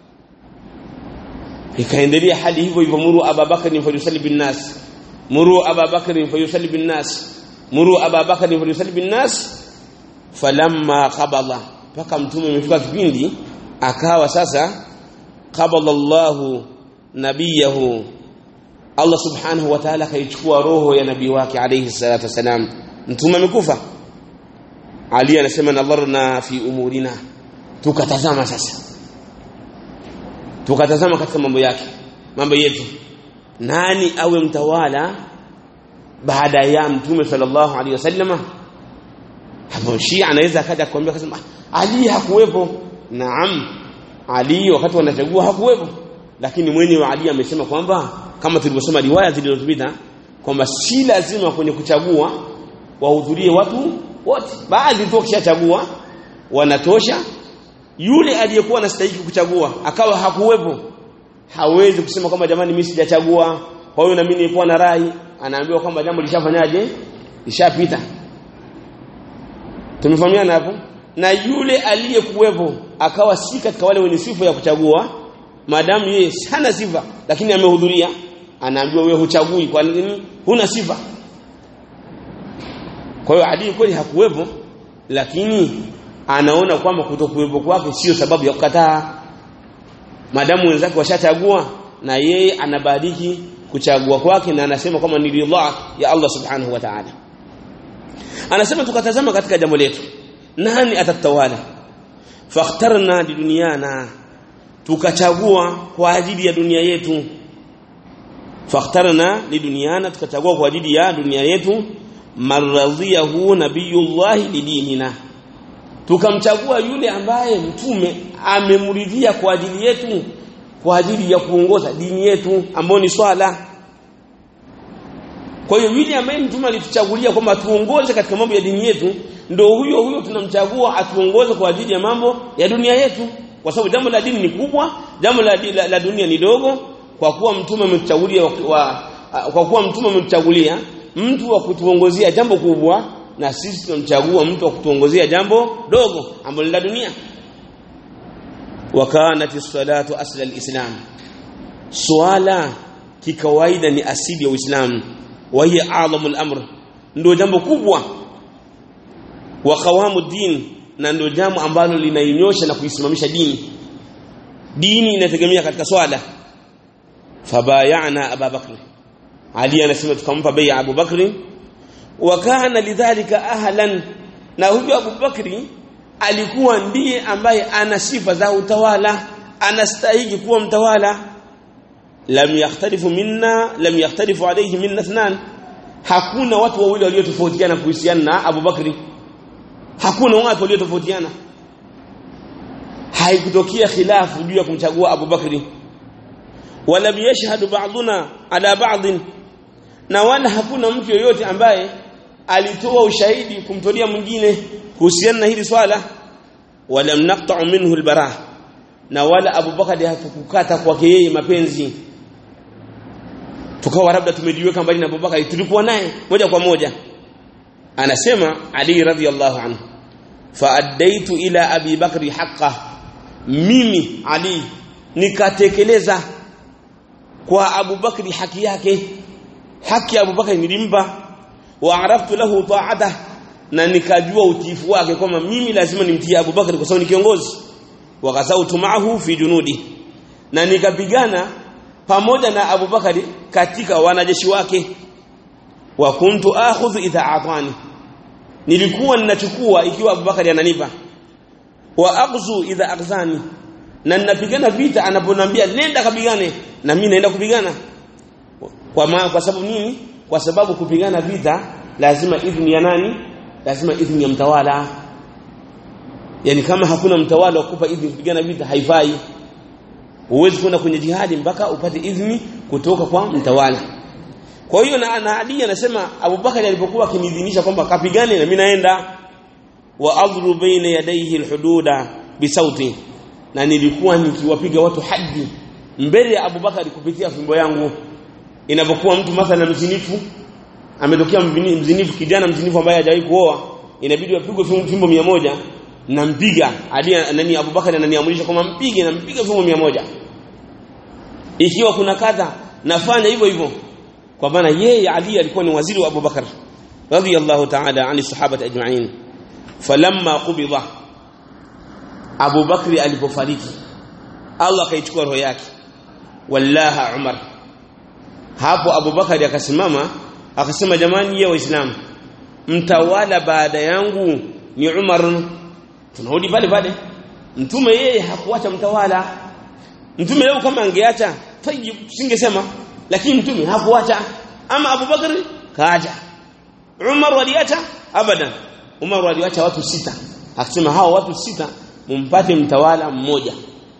S1: ikaendelea hali hivyo hivyo muru Abu Bakari fayusalli bin nas muru Abu Bakari fayusalli bin nas muru Abu Bakari fayusalli bin nas falamma qabala paka mtume amefika kipindi akawa sasa qabala Allahu nabiyahu Allah subhanahu wa ta'ala kaichukua roho ya nabii wake alayhi salatu wasalam mtume amekufa Ali anasema nadharna fi umurina tukatazama sasa tukatazama katika mambo yake mambo yetu nani awe mtawala baada ya mtume sallallahu alaihi wasallama hapo Shia anaweza akaja kuambia akasema Ali hakuwepo naam Ali wakati wanachagua hakuwepo lakini mwenye wa Ali amesema kwamba kama tulivyosema riwaya zilizopita kwamba si lazima kwenye kuchagua wahudhurie watu wote baadhi tu kishachagua wanatosha yule aliyekuwa anastahili kuchagua akawa hakuwepo hawezi kusema kwamba jamani mimi sijachagua kwa hiyo na mimi nilikuwa na rai anaambiwa kwamba jambo lishafanyaje lishapita tumefahamiana hapo na yule aliyekuwepo akawa si katika wale wenye sifa ya kuchagua maadamu yeye hana sifa lakini amehudhuria anaambiwa wewe huchagui kwa nini huna sifa kwa hiyo Ali kweli hakuwepo lakini anaona kwamba kutokuwepo kwake sio sababu ya kukataa maadamu wenzake washachagua na yeye anabariki kuchagua kwake na anasema kwamba ni ridha ya Allah subhanahu wa ta'ala anasema tukatazama katika jambo letu nani atatawala fakhtarna liduniana tukachagua kwa ajili ya dunia yetu fakhtarna liduniana tukachagua kwa ajili ya dunia yetu maradhiyahu nabiyullah lidinina tukamchagua yule ambaye mtume amemridhia kwa ajili yetu kwa ajili ya kuongoza dini yetu ambayo ni swala kwa hiyo yule ambaye mtume alituchagulia kwamba tuongoze katika mambo ya dini yetu ndio huyo huyo tunamchagua atuongoze kwa ajili ya mambo ya dunia yetu kwa sababu jambo la dini ni kubwa jambo la, la, la dunia ni dogo kwa kuwa mtume ametuchagulia wa, kwa kuwa mtume ametuchagulia mtu wa kutuongozea jambo kubwa na sisi tunamchagua mtu wa kutuongozea jambo dogo ambalo la dunia wakanati salatu asla alislam swala kikawaida ni asili ya uislamu wa hiya a'lamul amr ndio jambo kubwa wa qawamu din na ndio jambo ambalo linainyosha na kuisimamisha dini dini inategemea katika swala fabayana abubakr ali anasema tukampa bei Abu Bakri wa kana lidhalika ahlan na huyo Abu Bakri alikuwa ndiye ambaye ana sifa za utawala anastahili kuwa mtawala lam yakhtalifu minna lam yakhtalifu alayhi minna ithnan hakuna watu wawili waliotofautiana kuhusiana na Abu Bakri hakuna watu waliotofautiana haikutokea khilafu juu ya kumchagua Abu Bakri wala yashhadu ba'duna ala ba'd na wala hakuna mtu yoyote ambaye alitoa ushahidi kumtolea mwingine kuhusiana na hili swala wala mnaqta'u minhu albarah na wala Abu Bakari hatukukata kwake yeye mapenzi tukawa labda tumejiweka mbali na Abu Bakari tulikuwa naye moja kwa moja anasema Ali radhiyallahu anhu faaddaitu ila abi bakri haqqa mimi ali nikatekeleza kwa Abu Bakri haki yake haki ya Abu Bakri nilimpa wa araftu lahu ta'ata na nikajua utiifu wake kwamba mimi lazima nimtie Abu Bakri kwa sababu ni kiongozi wa ghazautu ma'ahu fi junudi na nikapigana pamoja na Abu Bakari katika wanajeshi wake wa kuntu akhudhu idha atani nilikuwa ninachukua ikiwa Abu Bakari ananipa wa aqzu idha aqzani na ninapigana vita anaponambia nenda kapigane na mimi naenda kupigana kwa maana kwa sababu nini kwa sababu kupigana vita lazima idhni ya nani lazima idhni ya mtawala yani kama hakuna mtawala kukupa idhni kupigana vita haifai huwezi kwenda kwenye jihadi mpaka upate idhni kutoka kwa mtawala kwa hiyo na, na Ali anasema Abubakar alipokuwa akimidhinisha kwamba kapigane na mimi naenda wa adhru baina yadayhi alhududa bisauti na nilikuwa nikiwapiga watu hadi mbele ya Abubakar kupitia fimbo yangu inapokuwa mtu mathala mzinifu ametokea mzinifu kijana mzinifu ambaye hajawahi kuoa inabidi apigwe fimbo mia moja nampiga Ali nani Abubakar ananiamrisha kwamba mpige na mpige fimbo mia moja ikiwa kuna kadha nafanya hivyo hivyo kwa maana yeye Ali alikuwa ni waziri wa Abubakar radiyallahu ta'ala ani sahaba ajma'in falamma qubida Abu Bakri alipofariki Allah akaichukua roho yake wallaha Umar hapo Abu Bakari akasimama akasema jamani ya waislamu mtawala baada yangu ni Umar tunarudi pale pale mtume yeye hakuacha mtawala mtume leo kama angeacha tayyib singesema lakini mtume hakuacha ama Abu Bakari kaacha Umar waliacha abadan Umar waliacha watu sita akasema hao watu sita mumpate mtawala mmoja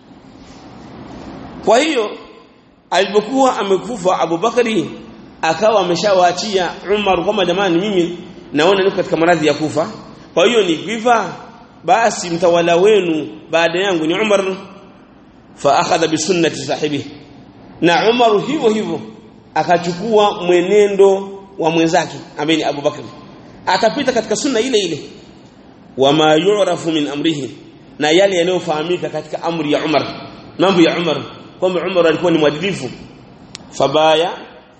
S1: kwa hiyo alipokuwa amekufa Abu Bakari akawa ameshawaachia Umar kama jamani mimi naona niko katika maradhi ya kufa kwa hiyo nikifa basi mtawala wenu baada yangu ni Umar fa akhadha bi sunnati sahibi na Umar hivyo hivyo akachukua mwenendo wa mwenzake ambaye ni Abu Bakari akapita katika sunna ile ile wama yu'rafu min amrihi na yale yanayofahamika katika amri ya Umar mambo ya Umar kwamba Umar alikuwa ni mwadilifu fabaya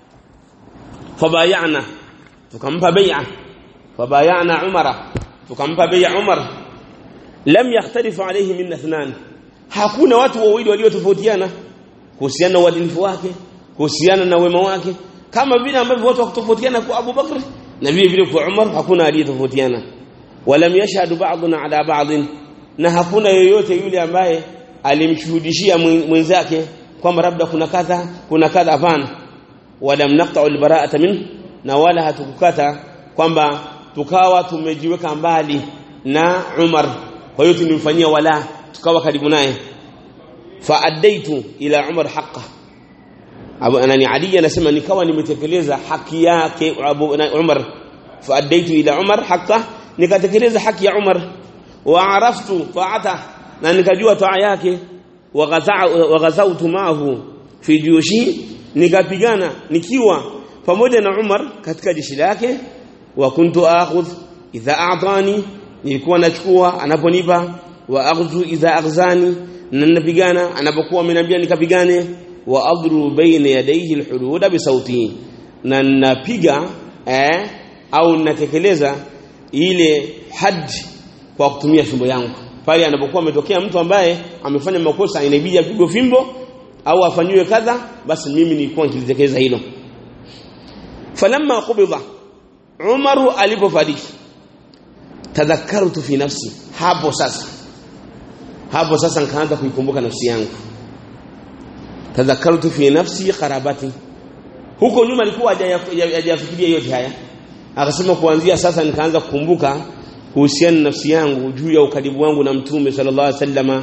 S1: fabayana tukampa bai'a fabayana Umara tukampa bai'a Umar lam yakhtalifu alayhi min ithnan hakuna watu wawili waliotofautiana kuhusiana na uadilifu wake kuhusiana na wema wake kama vile ambavyo watu wakutofautiana kwa Abu Bakr na vile vile kwa Umar hakuna aliyetofautiana walam yashhadu ba'duna ala ba'd na hakuna yoyote yule ambaye alimshuhudishia mwenzake kwamba labda kuna kadha kuna kadha hapana walam naqta'u albara'ata min na wala hatukukata kwamba tukawa tumejiweka mbali na Umar kwa hiyo tulimfanyia wala tukawa karibu naye fa addaitu ila Umar haqqa Abu anani Ali anasema nikawa nimetekeleza haki yake Abu Umar fa addaitu ila Umar haqqa nikatekeleza haki ya Umar wa araftu ta'ata na nikajua taa yake wa ghazautu maahu fi jushi nikapigana nikiwa pamoja na Umar katika jeshi lake wa kuntu akhudh idha a'tani nilikuwa nachukua anaponipa wa aghzu idha aghzani na ninapigana anapokuwa ameniambia nikapigane wa adru baina yadayhi alhudud bi sauti na napiga eh au natekeleza ile haji kwa kutumia fimbo yangu pale anapokuwa ametokea mtu ambaye amefanya makosa inabidi apigwe fimbo au afanywe kadha basi mimi nilikuwa nikitekeleza hilo falamma qubida Umaru alipofariki tadhakkartu fi nafsi hapo sasa hapo sasa nikaanza kuikumbuka nafsi yangu tadhakkartu fi nafsi qarabati huko nyuma alikuwa hajafikiria yote haya akasema kuanzia sasa nikaanza kukumbuka kuhusiana na nafsi yangu juu ya ukaribu wangu na mtume sallallahu alaihi wasallama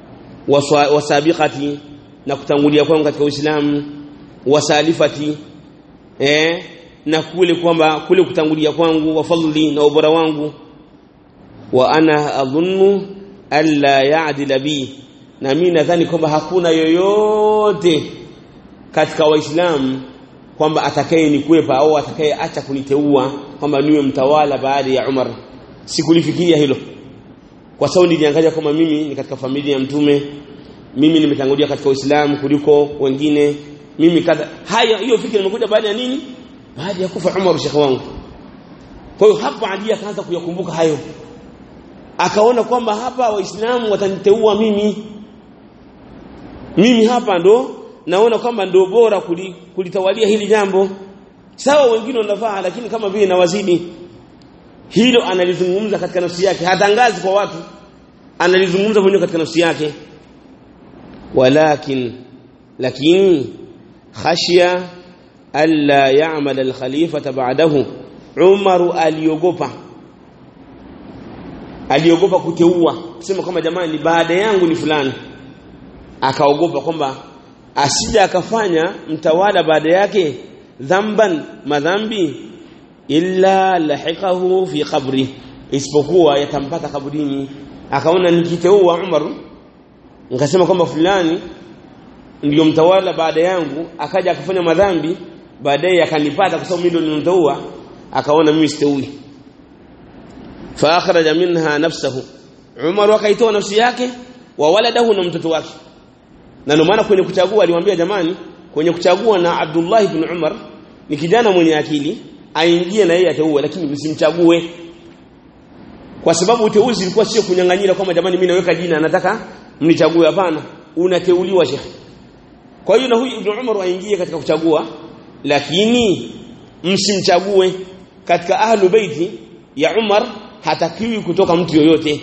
S1: wasabiqati na kutangulia kwangu katika Uislamu wasalifati eh na kule kwamba kule kutangulia kwangu wa fadli na ubora wangu wa ana adhunnu alla ya'dila bi na mimi nadhani kwamba hakuna yoyote katika waislamu kwamba atakaye nikwepa au atakaye acha kuniteua kwamba niwe mtawala baada ya Umar sikulifikiria hilo kwa sababu niliangalia kama mimi ni katika familia ya mtume mimi nimetangulia katika Uislamu kuliko wengine mimi kadha haya hiyo fikra imekuja baada ya nini baada ya kufa Umar shekhi wangu kwa hiyo hapo Ali akaanza kuyakumbuka hayo akaona kwamba hapa waislamu wataniteua mimi mimi hapa ndo naona kwamba ndo bora kulitawalia hili jambo sawa wengine wanafaa lakini kama vile nawazidi hilo analizungumza katika nafsi yake hatangazi kwa watu analizungumza mwenyewe katika nafsi yake walakin lakini khashya alla ya'mal al-khalifata ba'dahu Umar aliogopa aliogopa kuteua kusema kama jamani baada yangu ni fulani akaogopa kwamba asija akafanya mtawala baada yake dhamban madhambi illa lahiqahu fi qabri isipokuwa yatampata kaburini akaona nikiteua Umar nikasema kwamba fulani ndiyo mtawala baada yangu akaja akafanya madhambi baadaye akanipata kwa sababu mimi ndio nilimteua akaona mimi siteui fa akhraja minha nafsahu Umar akaitoa nafsi yake wa waladahu na mtoto wake na ndio maana kwenye kuchagua aliwaambia jamani kwenye kuchagua na Abdullah ibn Umar ni kijana mwenye akili aingie na yeye ateue lakini msimchague kwa sababu uteuzi ulikuwa sio kunyang'anyira kwamba jamani mimi naweka jina nataka mnichague hapana unateuliwa shekhi kwa hiyo na huyu ibn Umar aingie katika kuchagua lakini msimchague katika ahlu baiti ya Umar hatakiwi kutoka mtu yoyote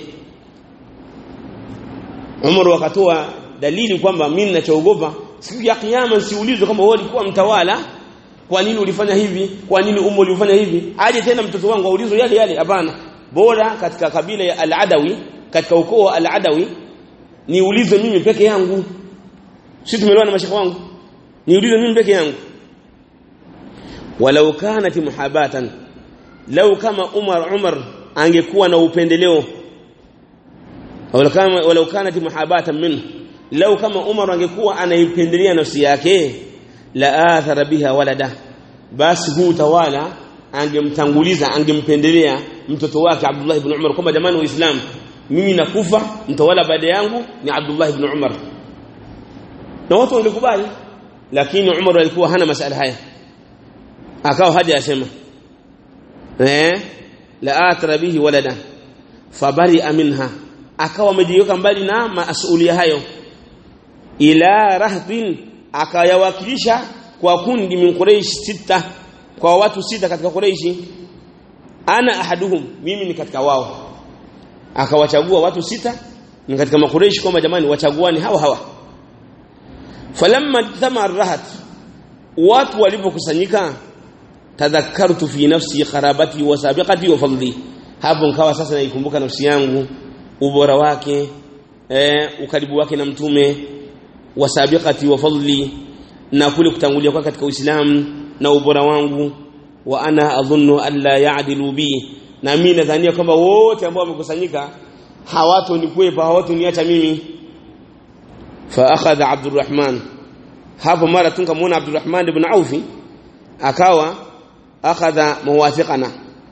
S1: Umar wakatoa dalili kwamba mimi ninachoogopa siku ya kiyama siulizwe kama wewe ulikuwa mtawala kwa nini ulifanya hivi kwa nini umo ulifanya hivi aje tena mtoto wangu aulizwe yale yale hapana bora katika kabila ya al-Adawi katika ukoo wa al-Adawi niulizwe mimi peke yangu si tumeelewana mashaka wangu niulizwe mimi peke yangu walau kanat muhabatan lau kama Umar Umar angekuwa na upendeleo walau kama walau kanat muhabatan minhu lau kama Umar angekuwa anaipendelea nafsi yake la athara biha walada basi huu tawala angemtanguliza angempendelea mtoto wake Abdullah ibn Umar kwamba jamani waislamu mimi nakufa mtawala baada yangu ni Abdullah ibn Umar na watu wangekubali lakini Umar alikuwa hana masala haya akawa haja asema eh la athara bihi walada fabari minha akawa amejiweka mbali na masulia hayo ila rahbin akayawakilisha kwa kundi min Quraysh sita kwa watu sita katika Quraysh ana ahaduhum mimi ni katika wao akawachagua watu sita ni katika makureishi kwamba jamani wachaguani hawa hawa falamma tama rahat watu walipokusanyika tadhakkartu fi nafsi kharabati wa sabiqati wa fadli hapo nkawa sasa naikumbuka nafsi yangu ubora wake eh, ukaribu wake na mtume wa sabiqati wa fadli na kule kutangulia kwa katika Uislamu na ubora wangu wa ana adhunnu an la ya'dilu bi na mimi nadhania kwamba wote ambao wamekusanyika hawatonikwepa hawatoniacha mimi fa akhadha Abdurrahman hapo mara tunkamwona Abdurrahman ibn Auf akawa akhadha muwafiqana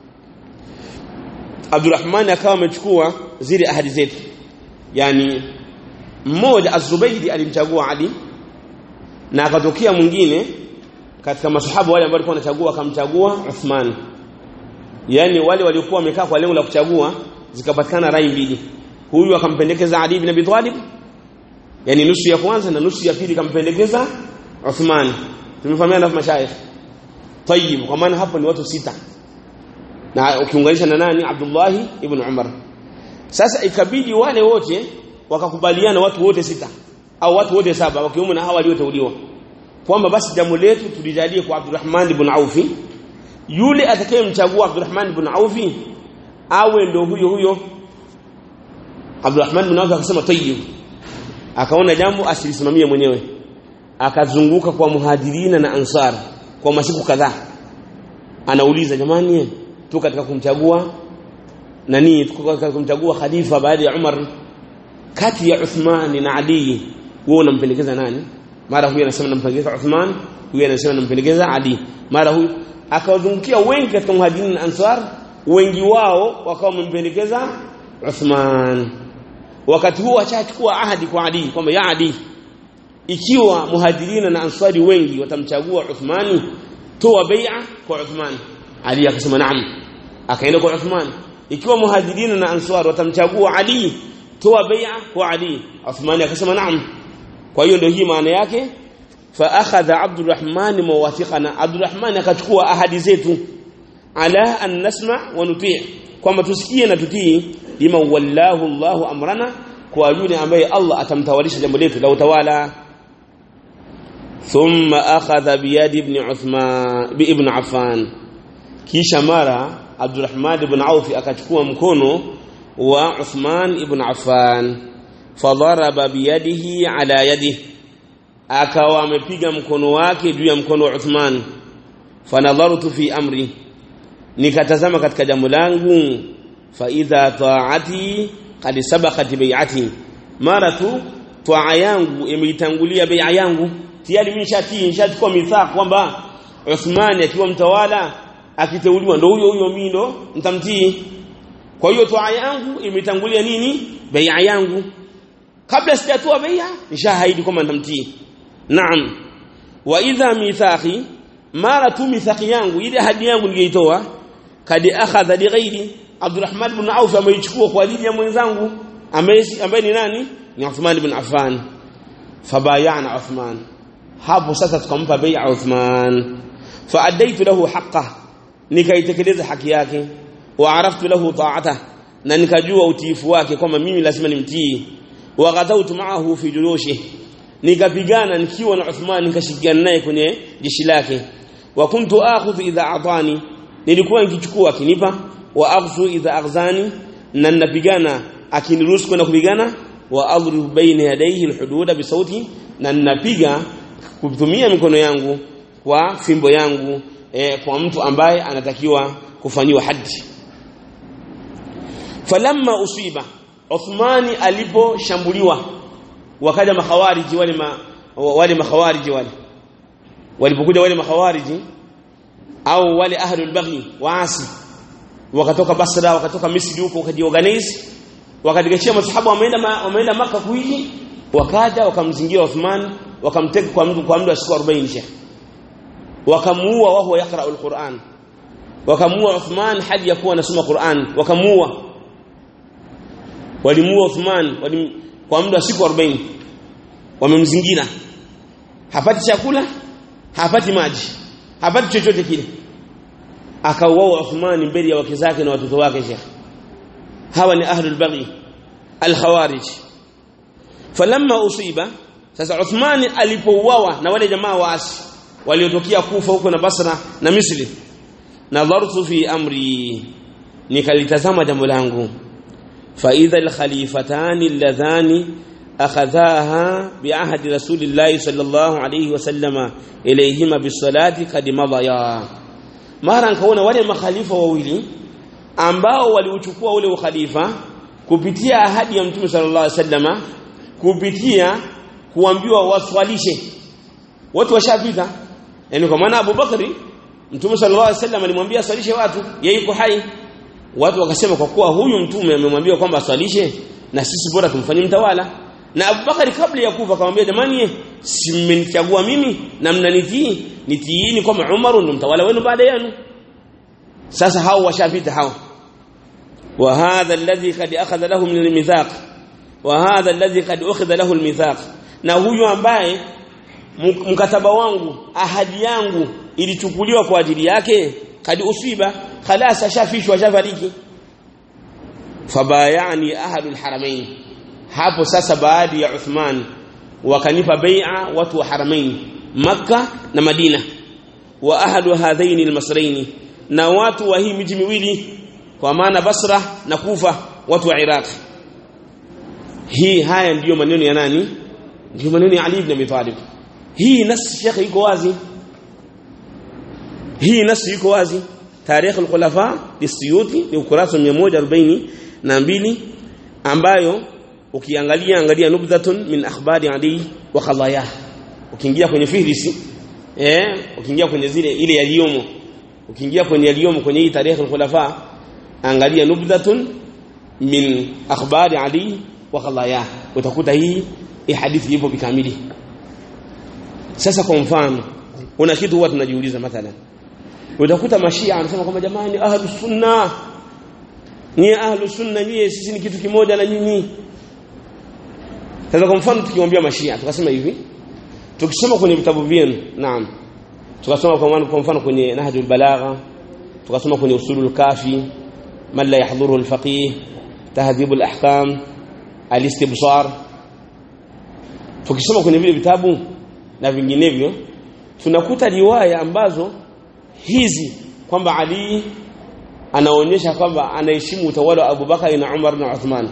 S1: Abdurrahman akawa amechukua zile ahadi zetu yani mmoja Az-Zubaydi alimchagua Ali na akatokea mwingine katika masahaba wale ambao walikuwa wanachagua akamchagua Uthman yani wale waliokuwa wamekaa kwa lengo la kuchagua zikapatikana rai mbili huyu akampendekeza Ali ibn Abi Talib yani nusu ya kwanza na nusu ya pili kampendekeza Uthman tumefahamiana na mashayikh tayib kwa maana hapo ni watu sita na ukiunganisha na nani Abdullah ibn Umar sasa ikabidi wale wote wakakubaliana watu wote sita au watu wote saba wakiwemo na hawa walioteuliwa kwamba basi jambo letu tulijalie kwa Abdurrahman ibn Aufi yule atakayemchagua Abdurrahman ibn Aufi awe ndo huyo huyo Abdurrahman ibn Aufi akasema tayyib akaona jambo asilisimamie mwenyewe akazunguka kwa muhajirina na ansar kwa masiku kadhaa anauliza jamani tu katika kumchagua nani tuko katika kumchagua khalifa baada ya Umar kati ya Uthman na Ali wewe unampendekeza nani mara huyu anasema nampendekeza Uthman huyu anasema nampendekeza Ali mara huyu akawazungukia wengi katika muhajirin na ansar wengi wao wakawa wamempendekeza Uthman wakati huo achachukua ahadi kwa Ali kwamba ya Ali ikiwa muhajirina na answari wengi watamchagua Uthmani toa bai'a kwa Uthman Ali akasema naam akaenda kwa Uthman ikiwa muhajirina na answari watamchagua Ali toa bai'a kwa Ali Uthman akasema naam kwa hiyo ndio hii maana yake fa akhadha Abdurrahman mawathiqana Abdurrahman akachukua ahadi zetu ala an nasma wa nuti' kwamba tusikie na tutii lima wallahu Allahu amrana kwa yule ambaye Allah atamtawalisha jambo letu la utawala thumma akhadha biyadi ibn Uthman bi ibn Affan kisha mara Abdurrahman ibn Auf akachukua mkono wa Uthman ibn Affan fadharaba biyadihi ala yadihi akawa amepiga mkono wake juu ya mkono wa Uthman fanadhartu fi amri nikatazama katika jambo langu fa idha ta'ati qad sabaqat bai'ati mara tu taa yangu imeitangulia bai'a yangu tayari mimi nishatii nishachukua mithaq kwamba Uthman akiwa mtawala akiteuliwa ndo huyo huyo mimi ndo nitamtii kwa hiyo taa yangu imetangulia nini bai'a yangu kabla sijatoa bai'a nishahaidi kwamba nitamtii naam wa idha mithaqi mara tu mithaqi yangu ile ahadi yangu niliyoitoa kadi akhadha li ghairi Abdurrahman ibn Auf ameichukua kwa ajili ya mwenzangu ambaye ni nani ni Uthman ibn Affan fabayana Uthman hapo sasa tukampa bai'a Uthman faadaitu lahu haqqa nikaitekeleza haki yake wa araftu lahu ta'ata na nikajua utiifu wake kwamba mimi lazima nimtii wa ghadawtu ma'ahu fi julushi nikapigana nikiwa na Uthman nikashirikiana naye kwenye jeshi lake wa kuntu akhudhu idha atani nilikuwa nikichukua akinipa wa aghzu idha aghzani na ninapigana akiniruhusu kwenda kupigana wa adribu baina yadayhi alhududa bisauti na ninapiga kutumia mikono yangu kwa fimbo yangu e, kwa mtu ambaye anatakiwa kufanyiwa haddi falamma usiba Uthmani aliposhambuliwa wakaja makhawariji wale ma, wale makhawariji wale walipokuja wale makhawariji au wale ahlul baghi waasi wakatoka Basra wakatoka Misri huko wakajiorganize wakadigashia masahaba wameenda wameenda maka kuiji wakaja wakamzingira Uthman wakamteka kwa mtu kwa muda wa siku 40 shekh wakamuua wao yakra alquran wakamuua Uthman hadi ya kuwa anasoma Qur'an wakamuua walimuua Uthman walim, kwa muda wa siku 40 wamemzingira hapati chakula hapati maji hapati chochote kile akauawa Uthman mbele ya wake zake na watoto wake Sheikh hawa ni ahlul baghi al-khawarij falamma usiba sasa Uthman alipouawa na wale jamaa waasi waliotokea Kufa huko na Basra na Misri nadhartu fi amri nikalitazama jambo langu fa idha al-khalifatani alladhani akhadhaha bi'ahdi rasulillahi sallallahu alayhi wasallama ilayhima bisalati kad madaya mara nkaona wale makhalifa wawili ambao waliuchukua ule ukhalifa kupitia ahadi ya mtume sallallahu alayhi wasallama kupitia kuambiwa waswalishe watu washapita yani kwa maana Abu Bakari mtume sallallahu alayhi wasallam alimwambia aswalishe watu yeye yuko hai watu wakasema kwa kuwa huyu mtume amemwambia kwamba aswalishe na sisi bora tumfanyie mtawala na Abubakari kabla ya kufa akamwambia jamani simenichagua mimi na mnanitii nitiini kwamba Umar ndo mtawala wenu baada yenu sasa hao washapita hao wa hadha alladhi kad akhadha lahu min almithaq wa hadha alladhi kad ukhidha lahu almithaq na huyu ambaye mkataba wangu ahadi yangu ilichukuliwa kwa ajili yake kad usiba khalas ashafishwa shafariki fabayani ahadul haramain hapo sasa baada ya Uthman wakanipa bai'a watu wa haramain Makka na Madina wa ahadu hadhaini almasraini na watu wa hii miji miwili kwa maana Basra na Kufa watu wa Iraq hii haya ndiyo maneno ya nani ndiyo maneno ya Ali ibn Abi Talib hii nasi shekhi iko wazi hii nasi iko wazi tarikh al-khulafa lisiyuti ni ukurasa 142 ambayo ukiangalia angalia nubdhatun min akhbari Ali wa khadayah ukiingia kwenye fihrisi eh ukiingia kwenye zile ile yaliyomo ukiingia kwenye yaliyomo kwenye hii tarikh al-khulafa angalia nubdhatun min akhbari Ali wa khallaya utakuta hii hii hadithi ipo bikamili sasa kwa mfano una kitu huwa tunajiuliza mathalan utakuta mashia anasema kwamba jamani ahlus sunna nyie ahlus sunna nyie sisi ni kitu kimoja na nyinyi sasa kwa mfano tukimwambia mashia tukasema hivi tukisoma kwenye vitabu vyenu naam tukasoma kwa mfano kwa mfano kwenye nahjul balagha tukasoma kwenye usulul kafi man la yahdhuruhu alfaqih tahdhibul ahkam alistibsar tukisoma kwenye vile vitabu na vinginevyo tunakuta riwaya ambazo hizi kwamba Ali anaonyesha kwamba anaheshimu utawala wa Abubakar na Umar na Uthman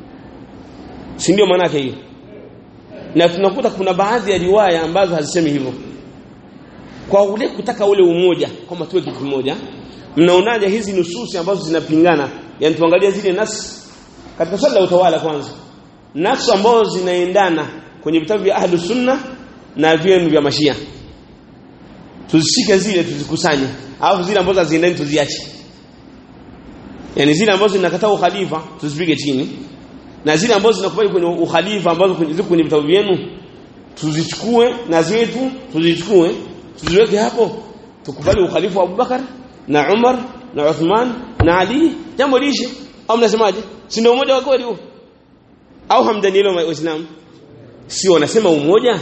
S1: si ndio maana yake hiyo na tunakuta kuna baadhi ya riwaya ambazo hazisemi hivyo kwa ule kutaka ule umoja kwamba tuwe kitu kimoja mnaonaje hizi nususi ambazo zinapingana yani tuangalie zile nas katika swala la utawala kwanza nas ambazo zinaendana kwenye vitabu vya ahlus sunna na vyenu vya mashia tuzishike zile tuzikusanye alafu zile ambazo haziendani tuziache yani zile ambazo zinakataa ukhalifa tuzipige chini na zile ambazo zinakubali kwenye ukhalifa ambazo ziko kwenye vitabu vyenu tuzichukue na zetu tuzichukue tuziweke hapo tukubali ukhalifa wa Abubakar na Umar na Uthman na Ali jambo lishe au mnasemaje si ndio umoja wa kweli huo au hamdani hilo waislamu si wanasema umoja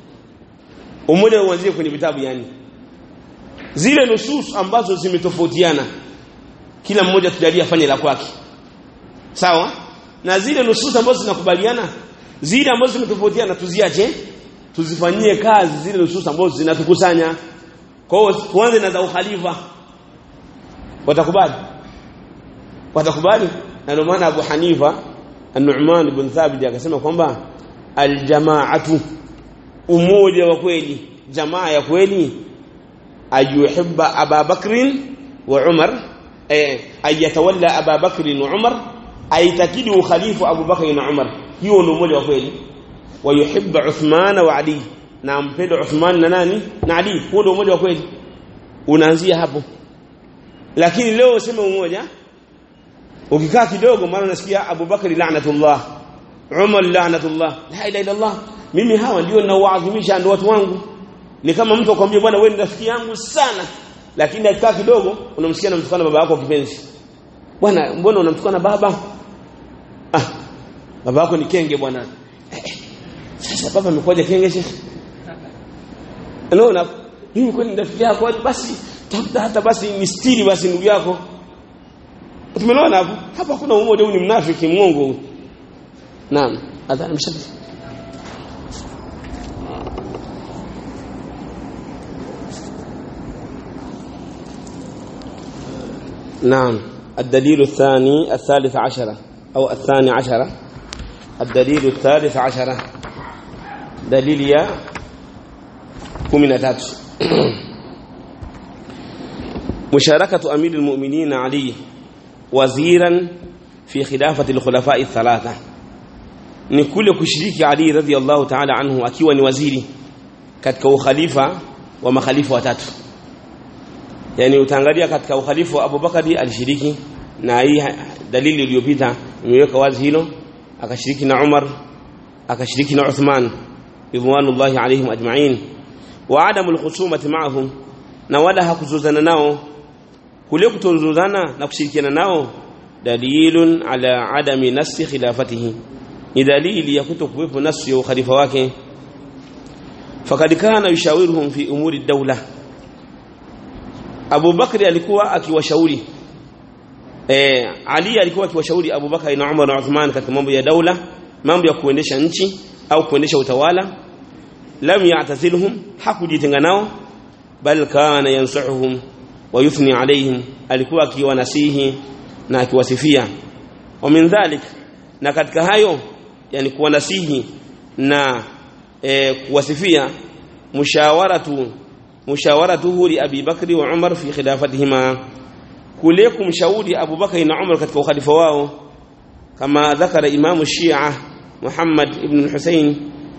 S1: umoja uanzie kwenye vitabu yani zile nusus ambazo zimetofautiana kila mmoja tujalie afanye la kwake sawa na zile nusus ambazo zinakubaliana zile ambazo zimetofautiana tuziache tuzifanyie kazi zile nusus ambazo zinatukusanya kwa hiyo tuanze na za ukhalifa watakubali watakubali na ndio maana Abu Hanifa An-Nu'man ibn Thabit akasema kwamba aljamaatu umoja wa kweli jamaa ya kweli ayuhibba Aba Bakrin wa Umar eh ayatawalla Aba Bakrin wa Umar aitakidi ukhalifu Abu Bakr na Umar hiyo ndio umoja wa kweli wayuhibba Uthman wa Ali na ampenda Uthman na nani na Ali huo ndio umoja wa kweli unaanzia hapo lakini leo useme umoja ukikaa kidogo maana unasikia Abu Bakr la'natullah Umar la'natullah la ilaha illa Allah mimi hawa ndio ninaoadhimisha ndio watu wangu ni kama mtu akwambia bwana wewe ni rafiki yangu sana lakini akikaa kidogo unamsikia anamtukana baba yako kipenzi bwana mbona unamtukana baba ah baba yako ni kenge bwana sasa baba amekuja kenge shekhi unaona mimi kwani ni rafiki yako basi tafuta hata basi ni stiri basi ndugu yako tumeona hapo hapa kuna umoja huu ni mnafiki mwongo naam adhana mshadi نعم الدليل الثاني الثالث عشرة أو الثاني عشرة الدليل الثالث عشرة دليل يا كمنا تاتو مشاركة أمير المؤمنين علي وزيرا في خلافة الخلفاء الثلاثة ni kule kushiriki Ali radhiallahu ta'ala anhu akiwa ni waziri katika ukhalifa wa makhalifa watatu yani utaangalia katika ukhalifa wa Abubakari alishiriki na hii dalili iliyopita imeweka wazi hilo akashiriki na Umar akashiriki na Uthman ridwanullahi alaihim ajma'in wa adamu alkhusumati ma'ahum na wala hakuzuzana nao kule kutozuzana na kushirikiana nao dalilun ala adami nasi khilafatihi ni dalili ya kutokuwepo nasu ya ukhalifa wake fakad kana yushawiruhum fi umuri dawla Abu Bakri alikuwa akiwashauri eh Ali alikuwa akiwashauri Abu Bakari na Umar na Uthman katika mambo ya daula mambo ya kuendesha nchi au kuendesha utawala lam ya'tazilhum hakujitenga nao bal kana yansuhum wa yuthni alaihim alikuwa akiwanasihi na akiwasifia wa min dhalik na katika hayo yani kuwanasihi na e, kuwasifia mushawaratu mushawaratuhu li Abi Bakri wa Umar fi khilafatihima kule kumshauri Abu Bakari na Umar katika ukhalifa wao kama dhakara Imam Shia Muhammad ibn al-Husayn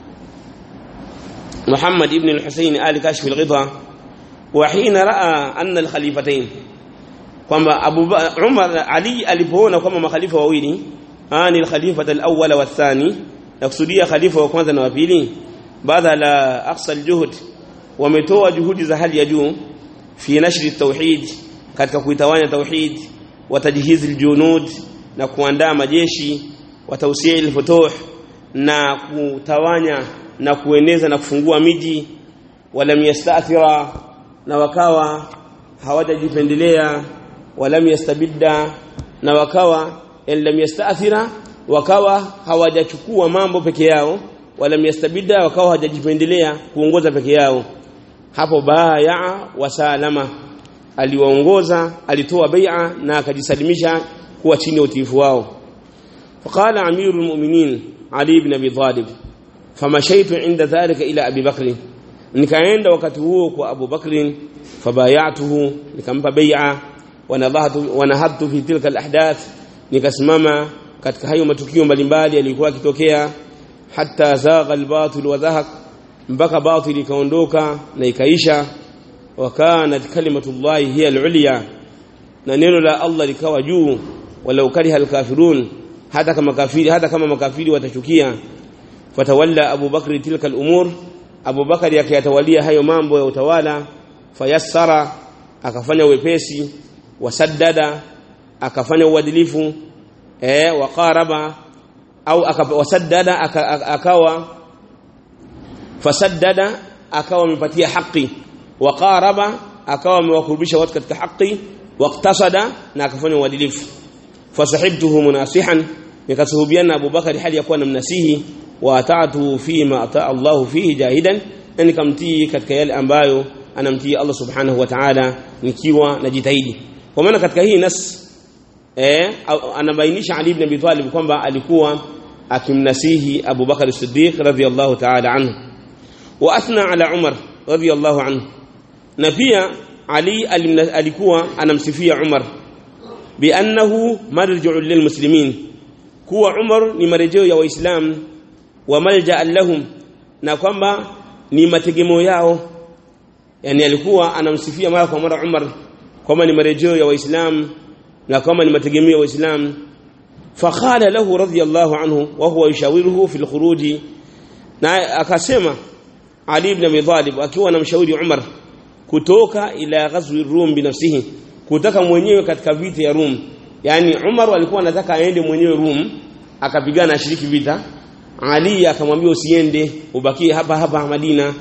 S1: محمد ابن الحسين آل كاشف الغضا وحين رأى أن الخليفتين kwamba Abu Umar Ali alipoona kwamba makhalifa wawili ani al-khalifa al-awwal wa ath-thani nakusudia khalifa wa kwanza na wa pili baada la aqsa al-juhd wametoa juhudi za hali ya juu fi nashri at-tauhid katika kuitawanya tauhid wa tajhiz al-junud na kuandaa majeshi wa tawsi' al-futuh na kutawanya na kueneza na kufungua miji walam yastathira na wakawa hawajajipendelea walam yastabidda na wakawa lam yastathira wakawa hawajachukua mambo peke yao walam yastabidda wakawa hawajajipendelea kuongoza peke yao hapo baya wasalama aliwaongoza alitoa bai'a na akajisalimisha kuwa chini ya utiifu wao فقال امير المؤمنين علي بن ابي طالب فمشيت عند ذلك الى ابي بكر nikaenda wakati huo kwa Abu Bakr fabayatuhu nikampa bai'a wanadhahatu wanahadtu fi tilka alahdath nikasimama katika hayo matukio mbalimbali yalikuwa yakitokea hatta zagha albatil wa dhahak mpaka batil ikaondoka na ikaisha wa kanat kalimatullahi hiya alulya na neno la Allah likawa juu walau kariha alkafirun hata kama kafiri hata kama makafiri watachukia fatawalla Abu Bakr tilka alumur Abu Bakari akiyatawalia hayo mambo ya utawala fayassara akafanya wepesi wasaddada akafanya uadilifu eh waqaraba au wasaddada akawa fasaddada akawa amepatia haki waqaraba akawa amewakurubisha watu katika haki waqtasada na akafanya uadilifu fasahibtuhu munasihan nikasuhubiana Abu Bakari hali ya kuwa namnasihi wa ata'tu fi ma ata'a Allah fihi jahidan na nikamtii katika yale ambayo anamtii Allah subhanahu wa ta'ala nikiwa najitahidi kwa maana katika hii nas eh anabainisha Ali ibn Abi Talib kwamba alikuwa akimnasihi Abu Bakar as-Siddiq radhiyallahu ta'ala anhu wa athna ala Umar radhiyallahu anhu na pia Ali alikuwa anamsifia Umar biannahu marji'u lilmuslimin kuwa Umar ni marejeo ya waislamu wa malja lahum na kwamba ni mategemeo yao yani alikuwa anamsifia mara kwa mara Umar kwamba ni marejeo ya waislamu na kwamba ni mategemeo ya waislamu fakhala lahu radhiyallahu anhu wa huwa yushawiruhu fil khuruji na akasema Ali ibn Abi Talib akiwa anamshauri Umar kutoka ila ghazwi Rum binafsihi kutaka mwenyewe katika vita ya Rum yani Umar alikuwa anataka aende mwenyewe Rum akapigana ashiriki vita Ali akamwambia usiende ubakie hapa hapa Madina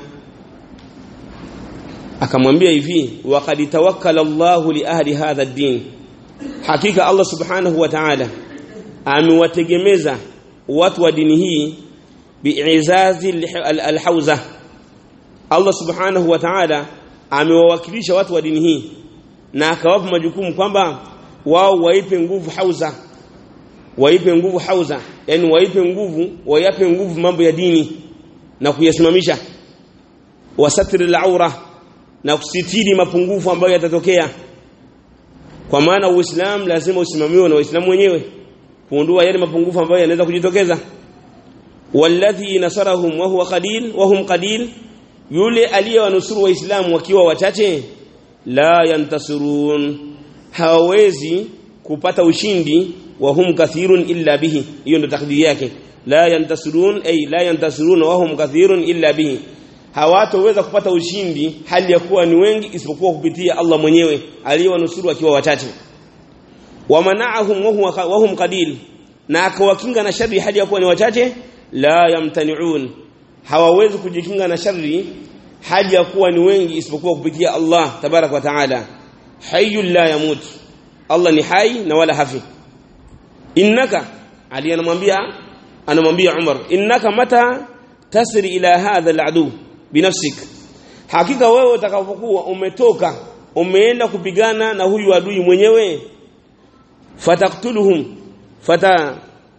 S1: akamwambia hivi waqad tawakkala Allahu li ahli hadha ad-din hakika Allah subhanahu wa ta'ala amewategemeza watu wa dini hii bi'izazi al-hauza Allah subhanahu wa ta'ala amewawakilisha watu wa dini hii na akawapa majukumu kwamba wao waipe nguvu hauza waipe nguvu hauza yani waipe nguvu wayape nguvu mambo ya dini na kuyasimamisha wasatri al-aura na kusitiri mapungufu ambayo yatatokea kwa maana uislamu lazima usimamiwe na waislamu wenyewe kuondoa yale mapungufu ambayo yanaweza kujitokeza walladhi nasarahum wa huwa qalil wa hum qalil yule aliyewanusuru waislamu wakiwa wachache la yantasirun hawezi kupata ushindi wa hum kathirun illa bihi hiyo ndo takdiri yake la yantasirun ay la yantasirun wa hum kathirun illa bihi hawatoweza kupata ushindi hali ya kuwa ni wengi isipokuwa kupitia Allah mwenyewe aliyewanusuru akiwa wachache wamana'ahum wa huwa wa hum qalil na akawakinga na shari hali ya kuwa ni wachache la yamtani'un hawawezi kujikinga na shari hali ya kuwa ni wengi isipokuwa kupitia Allah tabarak wa taala hayyul la yamut Allah ni hai na wala hafi innaka ali anamwambia anamwambia Umar innaka mata tasri ila hadha aladu binafsik hakika wewe utakapokuwa umetoka umeenda kupigana na huyu adui mwenyewe fataktuluhum fata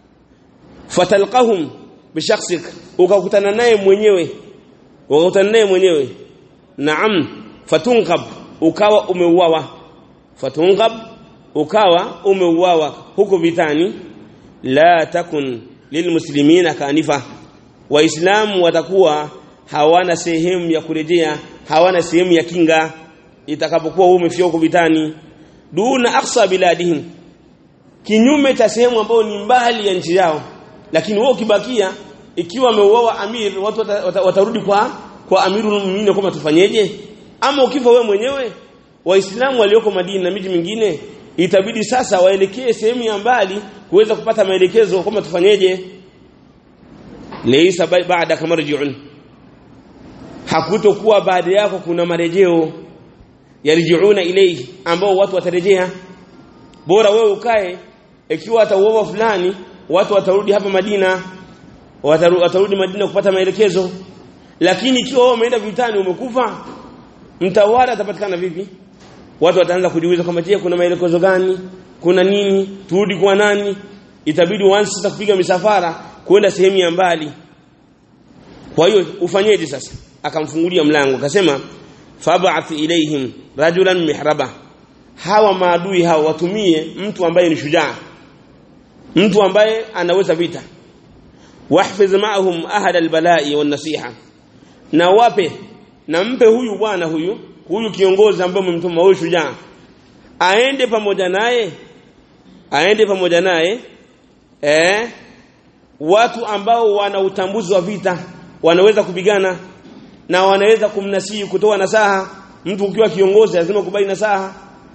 S1: fatalqahum bishakhsik ukakutana naye mwenyewe ukakutana naye mwenyewe naam fatunqab ukawa umeuawa fatunqab ukawa umeuawa huko vitani la takun lilmuslimina kanifa waislamu watakuwa hawana sehemu ya kurejea hawana sehemu ya kinga itakapokuwa umefia huko vitani duna aqsa biladihim kinyume cha sehemu ambayo ni mbali ya nchi yao lakini wao ukibakia ikiwa ameuawa amir watu wata, wata, watarudi kwa kwa amirul muuminin kama tufanyeje ama ukifa wewe mwenyewe waislamu walioko Madina na miji mingine itabidi sasa waelekee sehemu ya mbali kuweza kupata maelekezo kama tufanyeje laysa baada kama rji'un hakutokuwa baada yako kuna marejeo yarjiuna ilayhi ambao watu watarejea bora wewe ukae ikiwa atauoa fulani watu watarudi hapa Madina wataru, watarudi Madina kupata maelekezo lakini ikiwa wewe umeenda vitani umekufa mtawala atapatikana vipi watu wataanza kujiuliza kama je kuna maelekezo gani kuna nini turudi kwa nani itabidi uanze sasa kupiga misafara kwenda sehemu ya mbali kwa hiyo ufanyeje sasa akamfungulia mlango akasema fab'ath ilaihim rajulan mihraba hawa maadui hawa watumie mtu ambaye ni shujaa mtu ambaye anaweza vita wahfiz ma'ahum ahad albala'i wan nasiha na wape na mpe huyu bwana huyu huyu kiongozi ambaye umemtuma huyu shujaa aende pamoja naye aende pamoja naye eh watu ambao wana utambuzi wa vita wanaweza kupigana na wanaweza kumnasihi kutoa nasaha mtu ukiwa kiongozi lazima kubali nasaha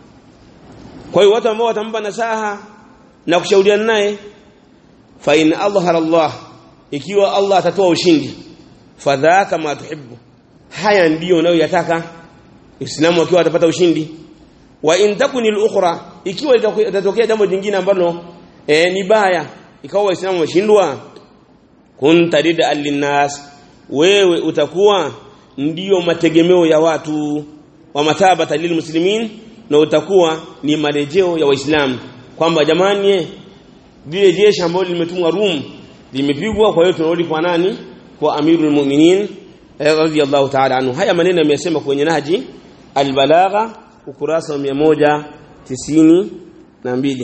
S1: kwa hiyo watu ambao watampa nasaha na kushauriana naye fa in adhhara Allah ikiwa Allah atatoa ushindi fadhaka ma tuhibbu haya ndiyo unayoyataka Uislamu akiwa atapata ushindi wa in takuni al-ukhra ikiwa itatokea jambo jingine ambalo e, ni baya ikawa waislamu washindwa kunta rida linnas wewe utakuwa ndiyo mategemeo ya watu wa matabata lilmuslimin na utakuwa ni marejeo ya waislamu kwamba jamani lile jeshi ambalo limetumwa Rum limepigwa kwa hiyo tunarudi kwa nani kwa amirul mu'minin radiyallahu ta'ala anhu haya maneno yamesema kwenye naji albalagha ukurasa wa 192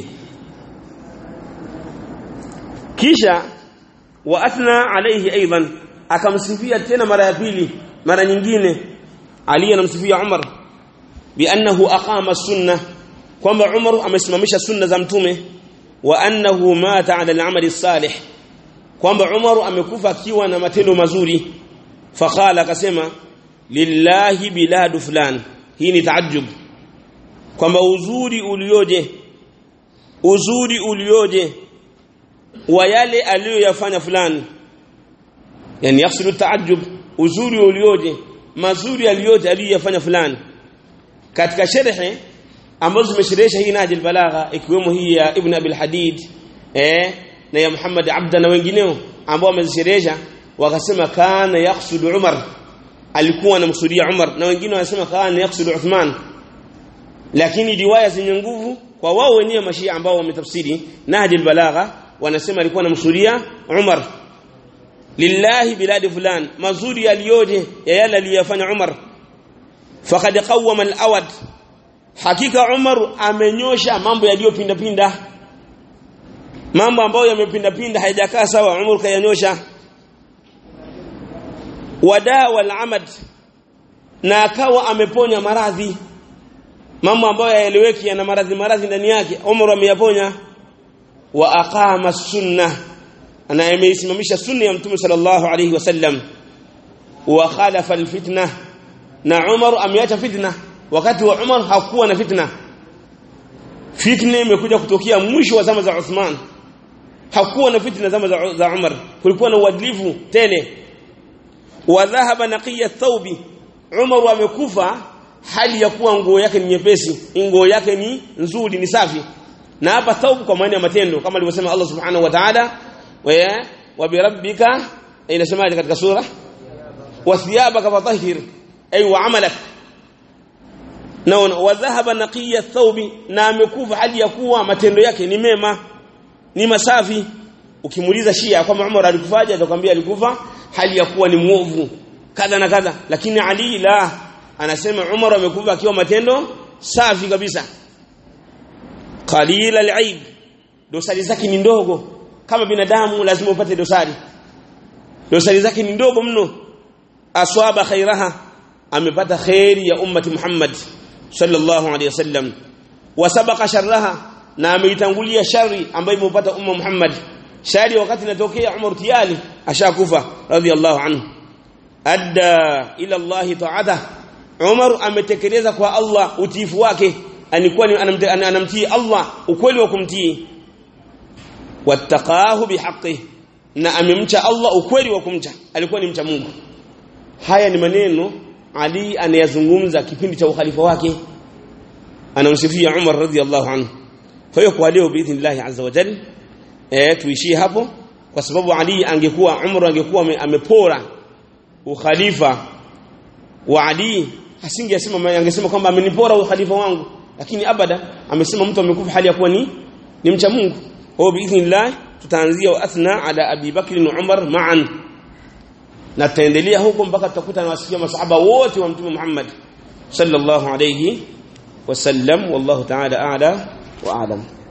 S1: kisha wa athna alayhi aidan akamsifia tena mara ya pili mara nyingine Ali anamsifia Umar biannahu aqama sunna kwamba Umar amesimamisha sunna za mtume wa annahu mata ala al-amali salih kwamba Umar amekufa akiwa na matendo mazuri faqala akasema lillahi biladu fulan hii ni taajjub kwamba uzuri ulioje uzuri ulioje wa yale aliyoyafanya fulani yani yafsilu taajjub uzuri ulioje mazuri aliyoje aliyoyafanya fulani katika sharhi ambazo zimesherehesha hii najil balagha ikiwemo hii ya ibn abil hadid eh na ya muhammad abda na wengineo ambao wamezisherehesha wakasema kana yaqsudu umar alikuwa anamsudia umar na wengine wanasema kana yaqsudu uthman lakini riwaya zenye nguvu kwa wao wenyewe mashia ambao wametafsiri najil balagha wanasema alikuwa anamsudia umar lillahi biladi fulan mazuri yaliyoje ya yale aliyofanya umar faqad qawwama al-awad hakika umar amenyosha mambo yaliyopinda pinda mambo ambayo yamepinda pinda haijakaa sawa umar kayanyosha wadaa wal amad na akawa ameponya maradhi mambo ambayo yaeleweki yana maradhi maradhi ndani yake umar ameyaponya wa aqama sunnah ana ameisimamisha sunna ya mtume sallallahu alayhi wasallam wa khalafa alfitna na Umar ameacha fitna wakati wa Umar hakuwa na fitna fitna imekuja kutokea mwisho wa zama za Uthman hakuwa na fitna zama za, za Umar kulikuwa na uadilifu tele wa dhahaba naqiya thawbi Umar amekufa hali ya kuwa nguo yake ni nyepesi nguo yake ni nzuri ni safi na hapa thawb kwa maana ya matendo kama alivyosema Allah subhanahu wa ta'ala wa birabbika inasemaje katika sura wathiyabaka fatahhir ay wa amalak naona wa dhahaba naqiya thawbi na amekufa hali ya kuwa matendo yake ni mema ni masafi ukimuuliza Shia kwamba Umar alikufaje atakwambia alikufa hali ya kuwa ni muovu kadha na kadha lakini Ali la anasema Umar amekufa akiwa matendo safi kabisa qalila al-aib dosari zake ni ndogo kama binadamu lazima upate dosari dosari zake ni ndogo mno aswaba khairaha amepata khairi ya ummati Muhammad sallallahu alaihi wasallam wasabaqa sharraha na ameitangulia shari ambayo imepata umma Muhammad shari wakati inatokea Umar tiyali ashakufa radhiallahu anhu adda ila Allah ta'ata Umar ametekeleza kwa Allah utiifu wake alikuwa anamtii Allah ukweli wa kumtii wattaqahu bihaqqi na amemcha Allah ukweli wa kumcha alikuwa ni mcha Mungu haya ni maneno Ali anayazungumza kipindi cha ukhalifa wake anamsifia Umar radhiallahu anhu kwa hiyo kwa leo biidhnillah azza wa jalla eh tuishie hapo kwa sababu Ali angekuwa Umar angekuwa amepora ukhalifa wa Ali asingesema angesema kwamba amenipora ukhalifa wangu lakini abada amesema mtu amekufa hali ya kuwa ni ni mcha Mungu kwa biidhnillah tutaanzia wa athna ala Abi Bakr na Umar ma'an na tutaendelea huko mpaka tutakuta na wasikia masahaba wote wa Mtume Muhammad sallallahu alayhi wasallam wallahu ta'ala a'la wa a'lam